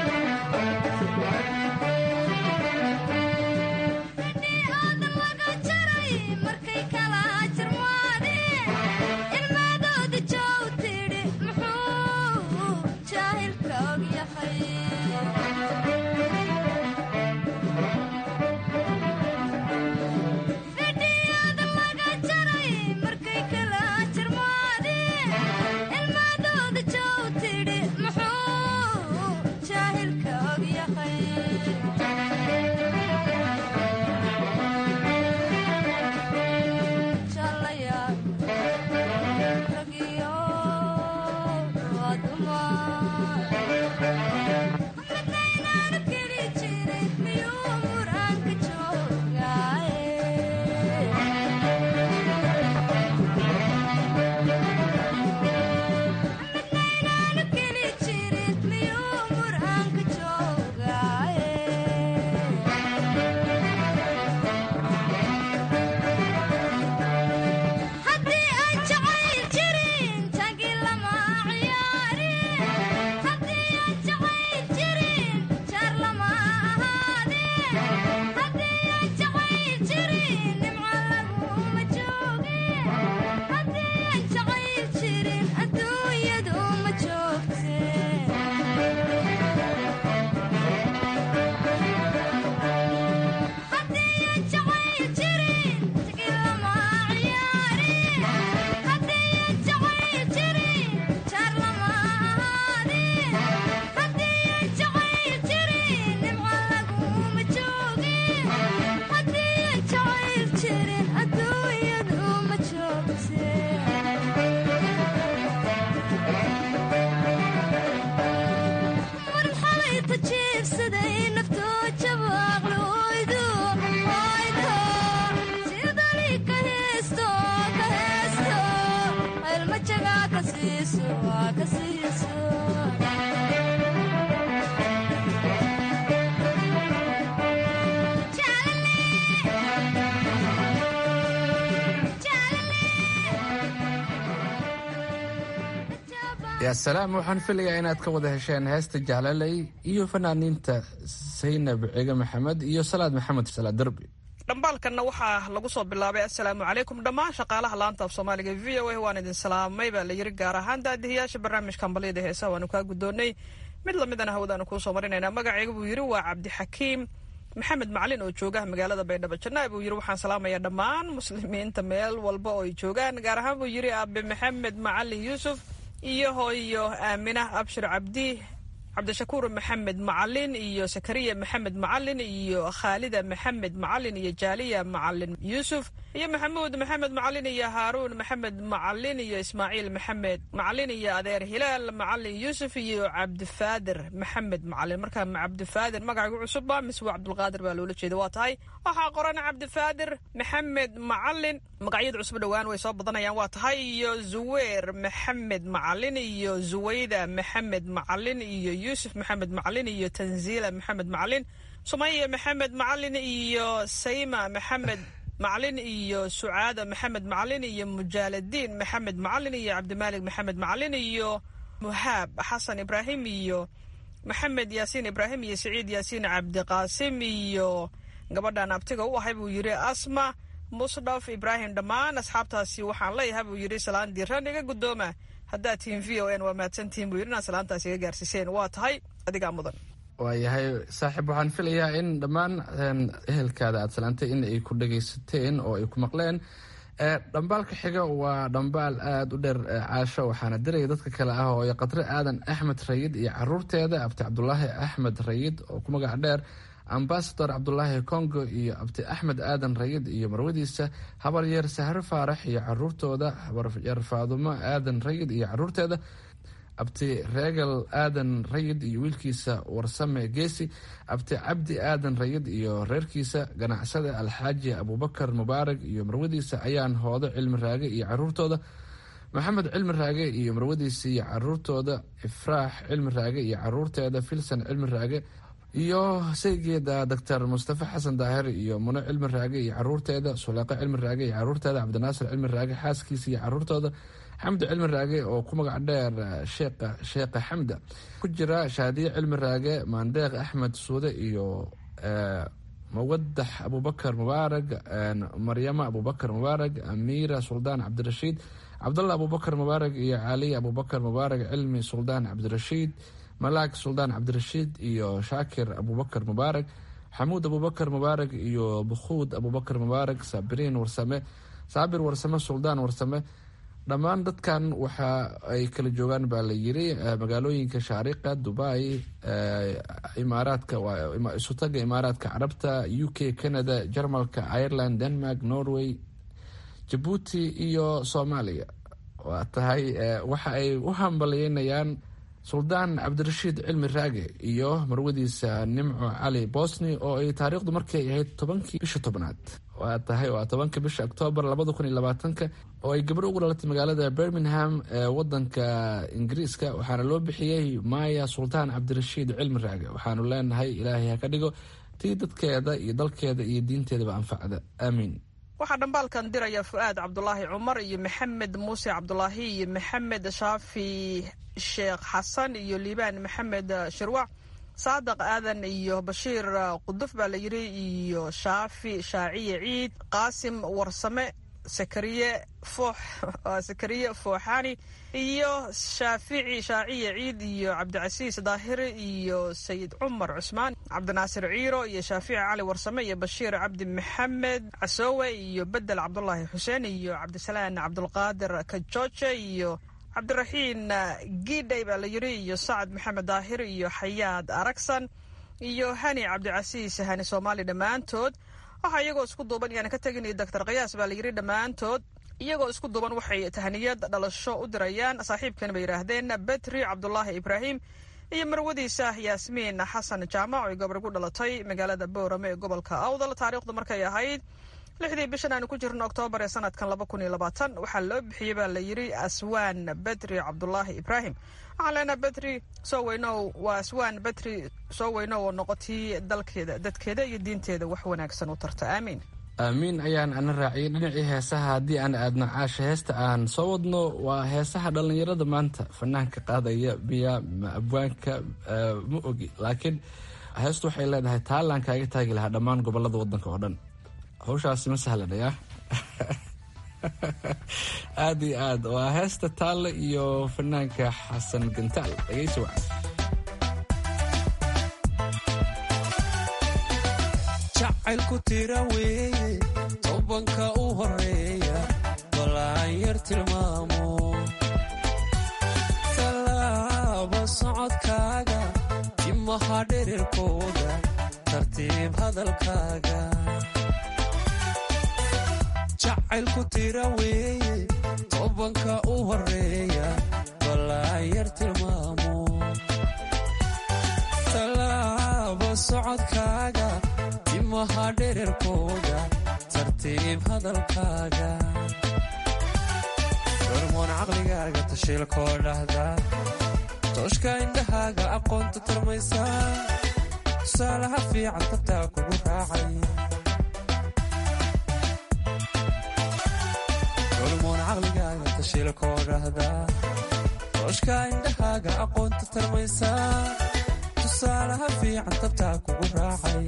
yaa salaam waxaan filayaa inaad ka wada hesheen heesta jaalaley iyo fanaaniinta saynab cige maxamed iyo salaad maxamed salaad derbi dhambaalkanna waxaa lagu soo bilaabay assalaamu calaykum dhammaan shaqaalaha laanta af soomaaliga v o a waan idin salaamay baa la yiri gaar ahaan daadihiyaasha barnaamijka ambaliyada heesaha waanu kaa guddoonnay mid lamidana hawadaanu kuu soo marinaynaa magacayga buu yidhi waa cabdixakiim maxamed macalin oo jooga magaalada baydhabo janaa buu yidhi waxaan salaamayaa dhammaan muslimiinta meel walba oo ay joogaan gaar ahaan buu yidhi aabe maxamed macalin yuusuf iyo hooyo aaminah abshir cabdi cabdishakuur maxamed macalin iyo sakariya maxamed macalin iyo khaalida maxamed macalin iyo jaaliya macalin yuusuf iyo maxamuud maxamed macalin iyo haaruun maxamed macalin iyo ismaaciil maxamed macalin iyo adeer hilaal macalin yuusuf iyo cabdifaadir maxamed macalin markaa cabdifaadir magacigu cusubba mise waa cabdulqaadir baa loola jeeda waa tahay waxaa qoran cabdifaadir maxamed macalin magacyada cusub dhowaan way soo badanayaan waa tahay iyo zuweer maxamed macalin iyo zuwayda maxamed macalin iyo yuusuf maxamed macalin iyo tanziila maxamed macalin sumaya maxamed macalin iyo sayma maxamed macalin iyo sucaada maxamed macalin iyo mujaaladiin maxamed macalin iyo cabdimaalik maxamed macalin iyo muhaab xasan ibraahim iyo maxamed yaasiin ibraahim iyo siciid yaasiin cabdiqaasim iyo gabadhan abtiga u ahay buu yidhi asma musdhaf ibraahim dhammaan asxaabtaasi waxaan leeyahay buu yidhi salaan diiran iga guddooma haddaad tihiin v o n waa mahadsantihiin buu yidhi inaad salaantaas iga gaarsiiseen waa tahay adigaa mudan waayahay saaxiib waxaan filayaa in dhammaan ehelkaada aad salaantay in ay ku dhagaysateen oo ay ku maqleen dhambaalka xiga waa dhambaal aada u dheer caasho waxaana diraya dadka kale ah oo qadre aadan axmed rayid iyo caruurteeda abti cabdulaahi axmed rayid oo ku magac dheer ambasador cabdulaahi congo iyo abti axmed aadan rayid iyo marwadiisa habaryeer sahre faarax iyo caruurtooda habaryeer faadumo aadan rayid iyo caruurteeda abti reegal aadan rayid iyo wiilkiisa warsame geesi abti cabdi aadan rayid iyo reerkiisa ganacsada alxaaji abubakar mubaarak iyo marwadiisa ayaan hoodo cilmi raage iyo caruurtooda maxamed cilmi raage iyo marwadiisa iyo caruurtooda ifraax cilmi raage iyo caruurteeda filsan cilmi raage iyo saygeeda doctor mustafa xasan daahir iyo muno cilmi raage iyo caruurteeda suleeqo cilmi raage iyo caruurteeda cabdinaasir cilmi raage xaaskiisa iyo caruurtooda xamdi cilmi raage oo ku magac dheer sheekha sheekha xamda ku jira shaadiye cilmi raage maandeeq axmed suude iyo mawadax abubakar mubaarag maryama abubakar mubaarag amiira suldaan cabdirashiid cabdalla abubakar mubaarag iyo caliy abubakar mubaarag cilmi suldaan cabdirashiid malaag suldaan cabdirashiid iyo shaakir abubakar mubaarag xamuud abubakar mubaarag iyo bukhuud abubakar mubaarag saabiriin warsame saabir warsame suldaan warsame dhammaan dadkan waxa ay kala joogaan baa la yiri magaalooyinka shaariqa dubai imaaraadka isutaga imaaraadka carabta u k canada jarmalka ireland denmark norway jabuuti iyo soomaaliya waa tahay waxa ay u hambalyeynayaan suldaan cabdirashiid cilmi raage iyo marwadiisa nimco cali bosni oo ay taariikhdu markay ahayd tobankii bisha tobnaad waa tahay waa tobanka bisha oktoobar labada kun iyo labaatanka oo ay gabadho ugu dhalatay magaalada birmingham ee wadanka ingiriiska waxaana loo bixiyey maya sultaan cabdirashiid cilmi raage waxaanu leenahay ilaahay ha ka dhigo tii dadkeeda iyo dalkeeda iyo diinteedaba anfacda aamiin waxaa dhambaalkan diraya fu-aad cabdulaahi cumar iyo maxamed muuse cabdulaahi iyo maxamed shaafi sheekh xasan iyo liibaan maxamed shirwac saadaq aadan iyo bashiir quduf baa la yiri iyo shaafi shaaciye ciid qaasim warsame sakariye foox sakariye fooxani iyo shaafici shaaciye ciid iyo cabdicasiis daahiri iyo sayid cumar cusmaan cabdinaasir ciiro iyo shaafici cali warsame iyo bashiir cabdi maxamed casoowe iyo bedel cabdulaahi xuseen iyo cabdisalaan cabdulqaadir kajooje iyo cabdiraxiin giidhay baa la yiri iyo sacad maxamed daahir iyo xayaad aragsan iyo hani cabdicasiis hani soomaali dhammaantood waxaa iyagoo isku duuban iyaan ka teginay doctor kayaas baa la yiri dhammaantood iyagoo isku duuban waxay tahniyad dhalasho u dirayaan saaxiibkan bay yidhaahdeen betri cabdulaahi ibraahim iyo marwadiisa yaasmiin xasan jaamac oo gabar gu dhalatay magaalada boorame ee gobolka awdal taariikhdu markay ahayd lixdii bishan aanu ku jirno oktoobar ee sanadkan laba kun iyo labaatan waxaa loo bixiyey baa la yiri aswaan betri cabdulaahi ibraahim waxaan leenaha betri soo weynow waa aswaan betri soo weynow oo noqotii dalkeeda dadkeeda iyo diinteeda wax wanaagsan u tarta aamiin aamiin ayaan ana raaciyay dhinacii heesaha haddii aan aadno caasha heesta aan soo wadno waa heesaha dhallinyarada maanta fanaanka qaadaya biya abwaanka ma ogi laakiin heestu waxay leedahay taalaan kaaga taagi lahaa dhammaan gobolada wadanka oo dhan hawshaasi ma sahlanaya aada iyo aad waa heesta taalle iyo fanaanka xasan gantaal dhegeysi wacan jacaylku tira weeye tobanka u horeeya balaan yar tilmaamo tallaaba socodkaaga timaha dhererkooda tartiib hadalkaaga jacaylku tira weeye tobanka u horeeya balaan yar tilmaamo tallaaba socodkaaga timaha dhererkooda tartiib hadalkaaga hormoon caqligaaga tashiilkoo dhahda tooshka indhahaaga aqoonta tarmaysa tusaalaha fiican tabtaa kugu raacay hormoon caqligaaga tashiilkoo dhahda tooshka indhahaaga aqoonta tarmaysa tusaalaha fiican tabtaa kugu raacay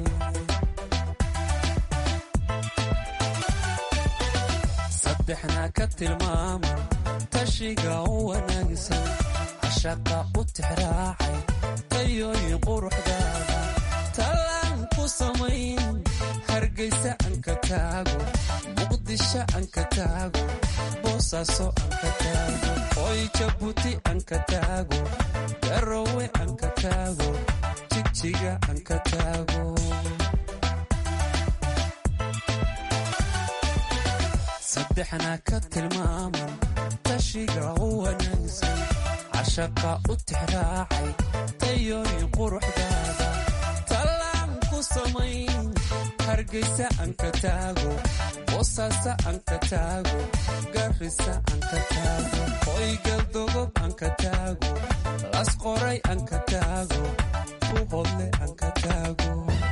saddexna ka tilmaama tashiga u wanaagsan cashaqa u tixraacay tayooyin quruxdaada talaan ku samayn hargaysa anka taago muqdisho anka taago boosaaso anka taago hoy jabuuti anka taago garowe anka taago jigjiga anka taago saddexna ka tilmaaman tashiga u wanaagsan cashaqa u tixraacay tayooyin quruxdaada talaan ku samayn hargeysa aan ka taago boosaaso aan ka taago garrisa aan ka taago hoygaldogob aan ka taago las qoray aan ka taago buhodle aan ka taago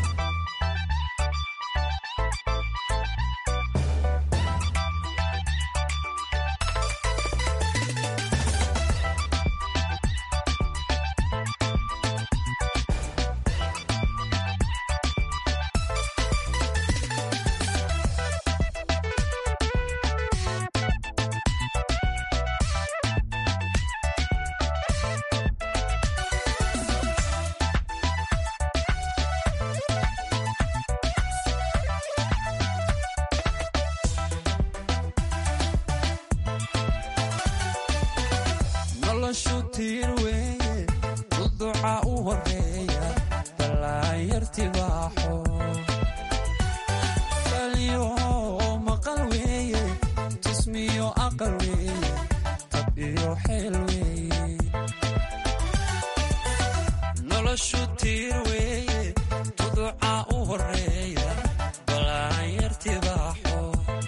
noloshu tiir weeye duduca u horeeya dalaanyartibaaxo kaliyo maqal weeye tusmiyo aqal weeye tab iyo xeel weeye noloshu tiir weeye duduca u horeeya dalaanyartibaaxo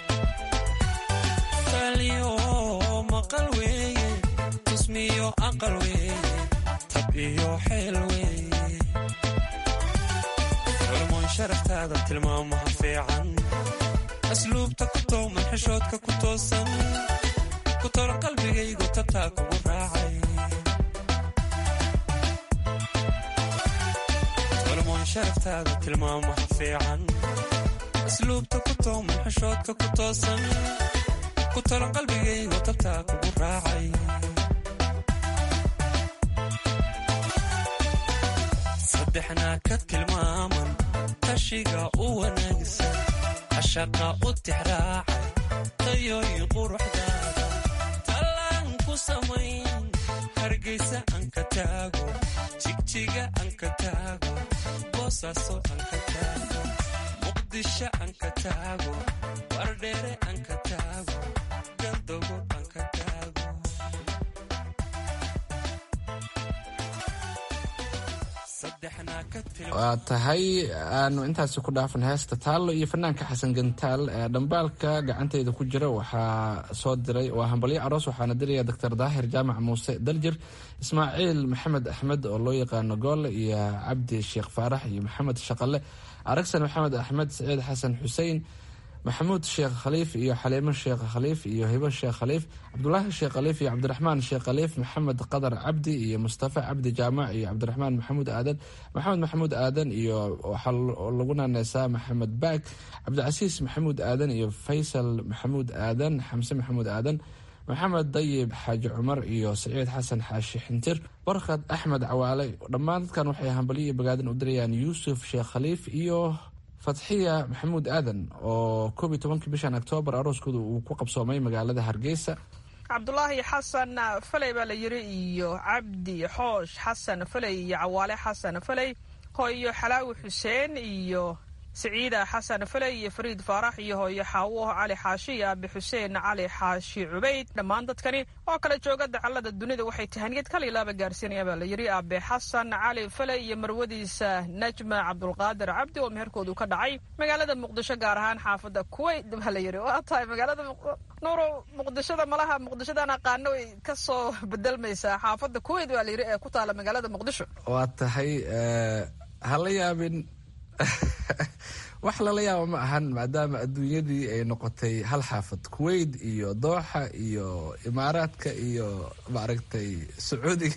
kaliyo maqal weeye tusmiyo aqal weeye tab iyo xeel weeye culmoon sharaftaada tilmaamaha fiican asluubta ku tooman xishoodka ku toosan ku tolo qalbigaygu tabtaa kugu raacay culmoon sharaftaada tilmaamaha fiican asluubta ku tooman xishoodka ku toosan ku tolo qalbigaygu tabtaa kugu raacay saddexnaa ka tilmaaman tashiga u wanaagsan cashaqa u tixraacay tayooyin quruxdaada tallaan ku samayn hargeysa aan ka taago jigjiga aan ka taago boosaaso aan ka taago muqdisho aan ka taago wardheere aan ka taago galdogo aan ka taago waa tahay aanu intaasi ku dhaafan heesta taallo iyo fanaanka xasan gantaal ee dhambaalka gacanteyda ku jira waxaa soo diray waa hambalyo aroos waxaana diraya doctor daahir jaamac muuse daljir ismaaciil maxamed axmed oo loo yaqaano goole iyo cabdi sheekh faarax iyo maxamed shaqale aragsan maxamed axmed saciid xasan xusein maxamuud sheekh khaliif iyo xaliimo sheekh khaliif iyo hibo sheekh khaliif cabdulaahi sheekh khaliif iyo cabdiraxmaan sheekh khaliif maxamed qadar cabdi iyo mustafa cabdi jaamac iyo cabdiraxmaan maxamuud aadan maxamed maxamuud aadan iyo waxaa lagu naaneysaa maxamed baag cabdicasiis maxamuud aadan iyo faysal maxamuud aadan xamse maxamuud aadan maxamed dayib xaaji cumar iyo saciid xasan xaashi xintir barkad axmed cawaale dhammaan dadkan waxay hambalyo iyo bagaadan u dirayaan yuusuf sheekh khaliif iyo fatxiya maxamuud aadan oo koob iyo tobankii bishan oktoobar arooskooda uu ku qabsoomay magaalada hargeysa cabdulaahi xasan faley baa la yiri iyo cabdi xoosh xasan faley iyo cawaale xasan faley hooyo xalaawi xuseen iyo siciida xasan faley iyo fariid faarax iyo hooyo xaawo cali xaashi iyo aabi xuseen cali xaashi cubayd dhammaan dadkani oo kala jooga dacallada dunida waxay tahaniyad kal ilaaba gaarsiinaya baa la yiri aabe xasan cali faley iyo marwadiisa najma cabdulqaadir cabdi oo meherkoodu ka dhacay magaalada muqdisho gaar ahaan xaafadda kuweyt baa la yiri waa tahay magaalada nuuro muqdishada malaha muqdishodan aqaano way ka soo bedelmaysaa xaafadda kuweyt baa la yiri ee ku taala magaalada muqdisho waa tahay hala yaabin wax lala yaabo ma ahan maadaama adduunyadii ay noqotay hal xaafad kuwait iyo dooxa iyo imaaraadka iyo maaragtay sacuudiga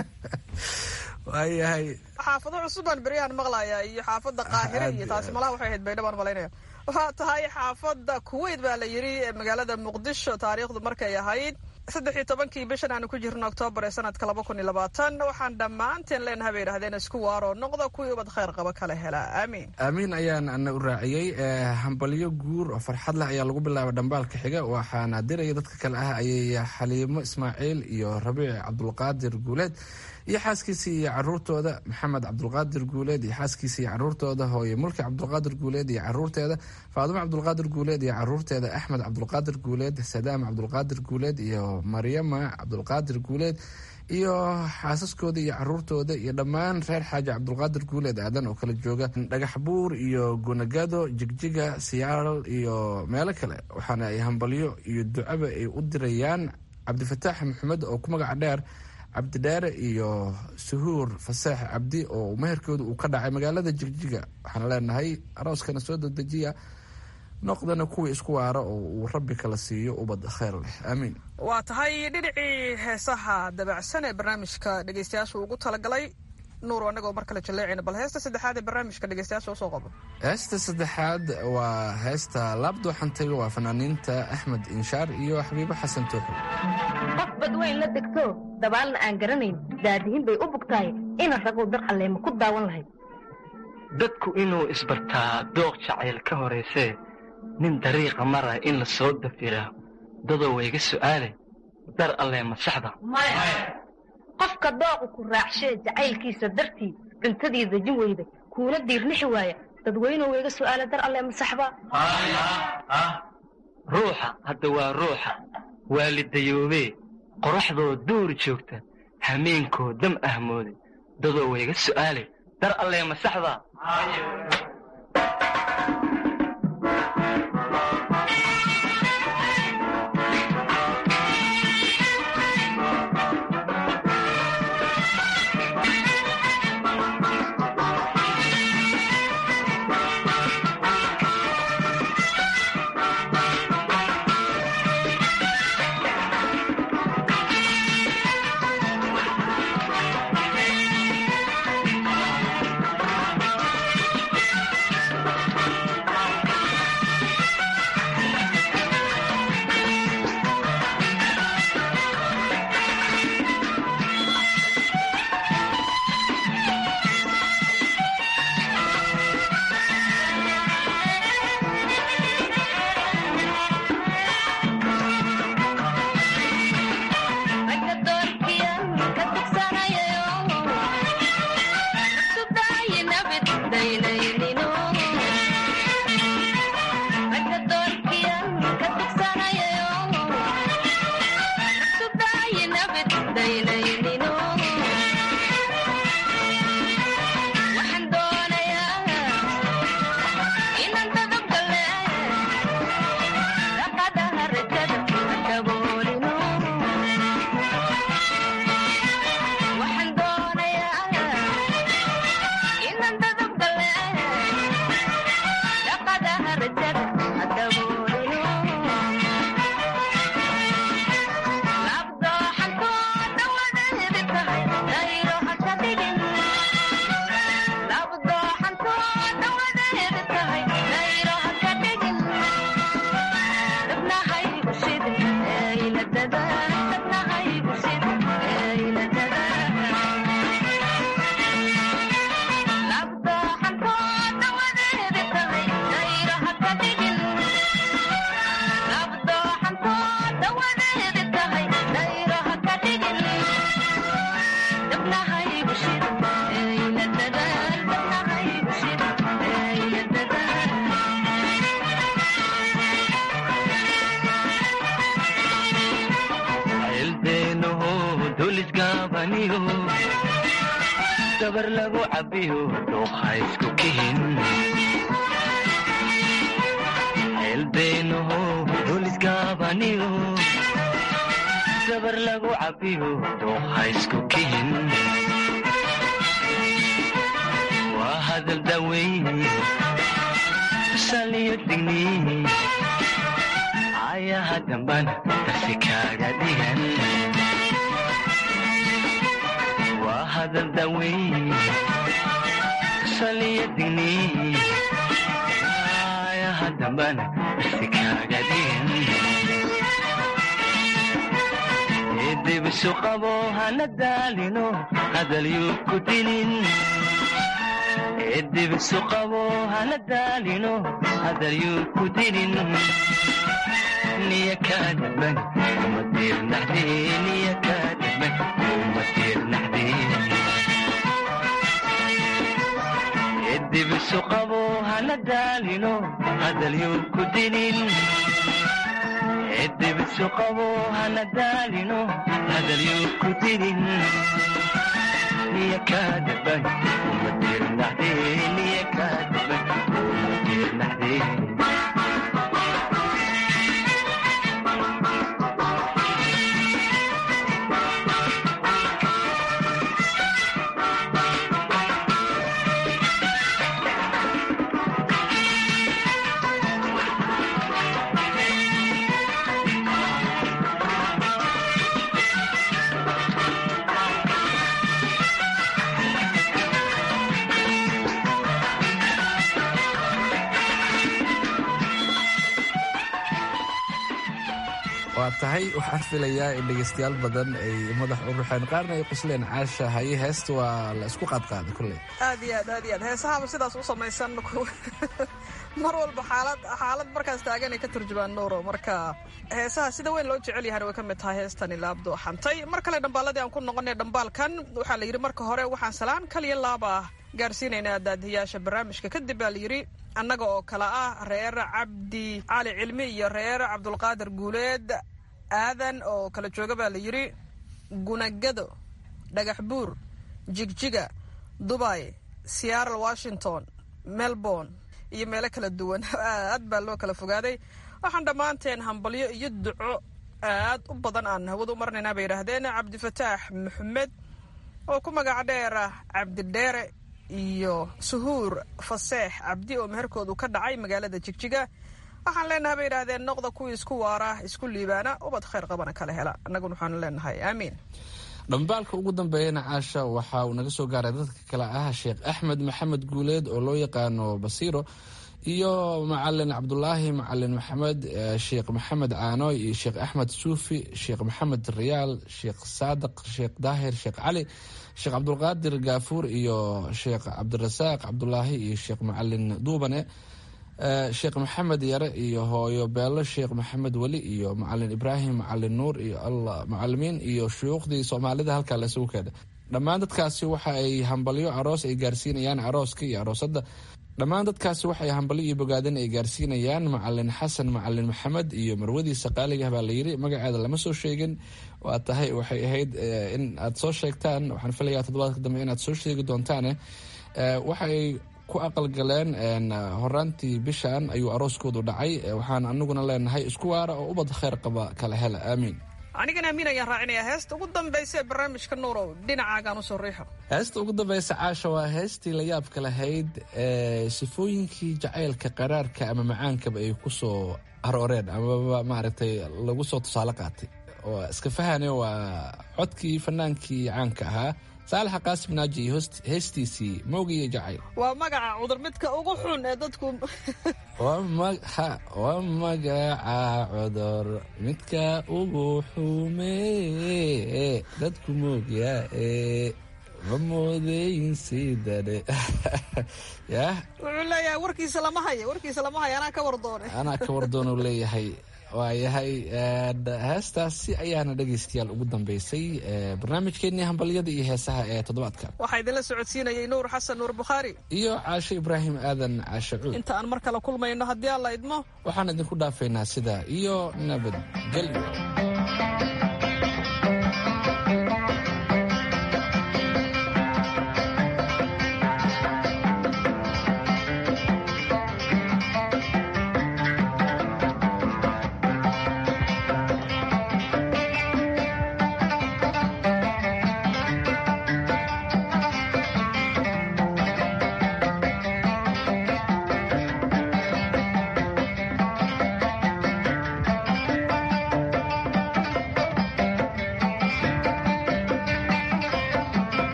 waayahay xaafado cusubaan beryahan maqlaya iyo xaafadda qaahire iyo taasi malaha waxay ahayd baydha baan malaynaya waa tahay xaafadda kuwait baa la yiri magaalada muqdisho taariikhdu markay ahayd saddex iyo tobankii bishan aanu ku jirno oktoobar ee sanadka laba kun iyo labaatan waxaan dhammaanteen leenaha bay yidhahdeen isku waaroo noqda kuwii ubad khayr qaba kala helaa aamiin aamiin ayaan ana u raaciyey hambalyo guur oo farxad leh ayaa lagu bilaabay dhambaalka xiga waxaana diraya dadka kale ah ayay xaliimo ismaaciil iyo rabiic cabdulqaadir guuleed iyo xaaskiisa iyo caruurtooda maxamed cabdulqaadir guuleed iyo xaaskiisa iyo caruurtooda hooye mulki cabdulqaadir guuleed iyo caruurteeda faadimo cabdulqaadir guuleed iyo caruurteeda axmed cabdulqaadir guuleed sadaam cabdulqaadir guuleed iyo maryama cabdulqaadir guuleed iyo xaasaskooda iyo caruurtooda iyo dhammaan reer xaaji cabdulqaadir guuleed aadan oo kala jooga dhagax buur iyo gunagado jigjiga siyaal iyo meelo kale waxaana ay hambalyo iyo ducaba ay u dirayaan cabdifataax maxamed oo ku magaca dheer cabdidheere iyo suhuur faseex cabdi oo meherkooda uu ka dhacay magaalada jigjiga waxaana leenahay arooskana soo dadejiya noqdana kuwii isku waara oo uu rabbi kala siiyo ubad kheyr leh aamiin waa tahay dhinacii heesaha dabacsan ee barnaamijka dhegeystayaasha ugu talagalay nuur anagoo mar kale jaleecayna bal heesta saddexaad ee barnaamijka dhegeystayaasha usoo qabo heesta saddexaad waa heesta laabdooxantay waa fanaaniinta axmed inshaar iyo xabiibo xasan tooxo qof badweyn la degto dabaalna aan garanayn daadihin bay u bugtahay ina ragow dar alleema ku daawan lahayd dadku inuu isbartaa dooq jacayl ka horaysee nin dariiqa mara in la soo dafiraa dadoo wayga su'aale dar allee masaxda qofka dooqu ku raacshee jacaylkiisa dartii cuntadii dejin weyda kuuna diirnixi waaya dadweynuhu wayga su'aale dar allee masaxba ruuxa hadda waa ruuxa waalidayoobee qoraxdoo duur joogta hameenkoo dam ahmooday dadoo wayga su'aale dar allee masaxda dabar lagu cabiyo dhuuqa isku kihin ceelbeenaho dhulisgaabaniyo dabar lagu cabiyo dhuuqa isku kihin waa hadal daweyn saliyo digni ayaha dambana darsi kaaga dhigan waa hadal daweyn saliyo digni ayaha dambana darsi kaaga dhigan dibisu qabo hana daalino hadalyuu ku dilin dibisu qabo hana daalino hadalyuu ku dilin niya kaadaban uma diirnaxde niya kaadaban uma diirnaxde dibisu qabo hana daalino hadalyuu ku dilin edebisu qabo hana daalino hadalyo ku didin niya kaadaban uma dirnaxde niya kaadaban uma dirnaxde waa tahay waxaan filayaa in dhegaystayaal badan ay madax u ruxeen qaarna ay qosleen caasha haye heesta waa la isku qaadqaaday kulley aad iyo aad aad iyo aad heesahaba sidaas u samaysan mar walba xaalad xaalad markaas taagan ay ka turjumaan nuuro marka heesaha sida weyn loo jecel yahana way ka mid tahay heestani laabdo xantay mar kale dhambaaladii aan ku noqonay dhambaalkan waxaa la yidhi marka hore waxaan salaan kaliya laaba ah gaarsiinaynaa daadiyaasha barnaamijka kadib baa la yidhi annaga oo kale ah reer cabdi cali cilmi iyo reer cabdulqaadir guuleed aadan oo kala jooga baa la yidhi gunagado dhagax buur jigjiga dubay seattle washington melbourne iyo meelo kala duwan aad baa loo kala fogaaday waxaan dhammaanteen hambalyo iyo duco aad u badan aan hawada u marnaynaa bay yidhaahdeen cabdifataax maxamed oo ku magac dheera cabdidheere iyo suhuur faseex cabdi oo meherkoodu ka dhacay magaalada jigjiga waxaan leenahay bay yidhaahdeen noqda kuwii isku waara isku liibaana ubad khayr qabana kala hela annaguna waxaanu leenahay aamiin dhambaalka ugu dambeeyana caasha waxa uu naga soo gaaray dadka kale ah sheekh axmed maxamed guuleed oo loo yaqaano basiiro iyo macalin cabdulaahi macalin maxamed sheekh maxamed caanoy iyo sheekh axmed suufi sheekh maxamed riyaal sheekh saadiq sheekh daahir sheekh cali sheekh cabdulqaadir gaafuur iyo sheekh cabdirasaaq cabdulaahi iyo sheekh macalin duubane sheekh maxamed yare iyo hooyo beelo sheekh maxamed weli iyo macalin ibraahim macalin nuur iyo alla macalimiin iyo shuyuukhdii soomaalida halkaa laisugu keenay dhammaan dadkaasi waxa ay hambalyo aroos ay gaarsiinayaan arooska iyo aroosadda dhammaan dadkaasi waxay hambalyo iyo bogaadin ay gaarsiinayaan macalin xasan macalin maxamed iyo marwadiisa qaaliga baa layiri magaceeda lama soo sheegin waa tahay waxay ahayd in aad soo sheegtaan waxaan filayaa toddobaadka dambe inaad soo sheegi doontaane waxay ku aqalgaleen horaantii bishan ayuu arooskoodu dhacay waxaan anaguna leenahay isku waara oo ubad kheyr qaba kala hela aamiin anigana amiin ayaan raacinayaa heesta ugu dambaysa ee barnaamijka nuurow dhinacaagaan usoo riixo heesta ugu dambaysa caasha waa heestii la yaabka lahayd ee sifooyinkii jacaylka qaraarka ama macaankaba ay ku soo arooreen amaba maaragtay lagu soo tusaale qaatay oo iska fahane waa codkii fanaankii caanka ahaa saalaxa qaasim naaji iyo heestiisii moogiyo jacayl waa magaca cudur midka ugu xun ee dadku waa magaca cudur midka ugu xume dadku moogyaa ee ma moodeyn sidane yah wuxuu leeyahay warkiisa lama hayo warkiisa lama hayo anaa ka wardoone anaa ka wardoonu leeyahay waayahay heestaasi ayaana dhegaystayaal ugu dambeysay barnaamijkeenii hambalyada iyo heesaha ee toddobaadka waxaa idinla socodsiinayay nuur xasan nuur bukhaari iyo caashe ibraahim aadan caashe cuud inta aan mar kale kulmayno haddii alla idmo waxaan idinku dhaafaynaa sidaa iyo nabadgelyo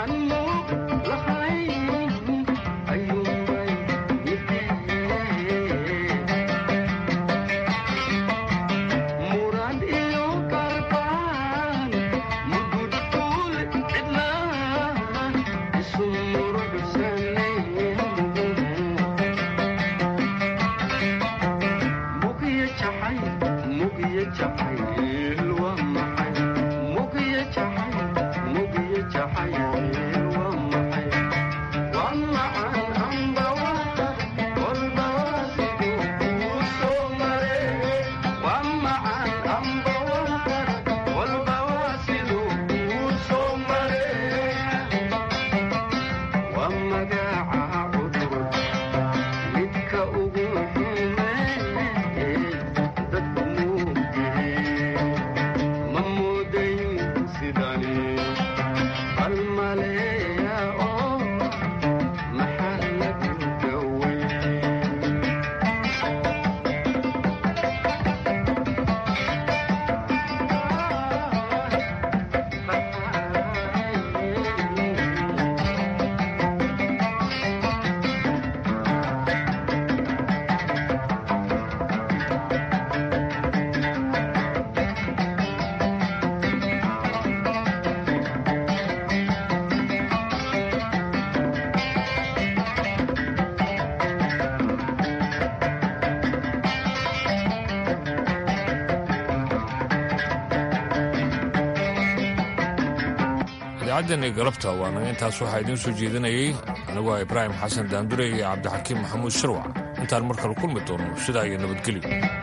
idaacaddan iyo galabta waana intaas waxaa idiin soo jeedinayay aniguo ibraahim xasan daandure iyo cabdixakiim maxamuud sharwac intaan mar kale kulmi doono sidaa iyo nabadgelyo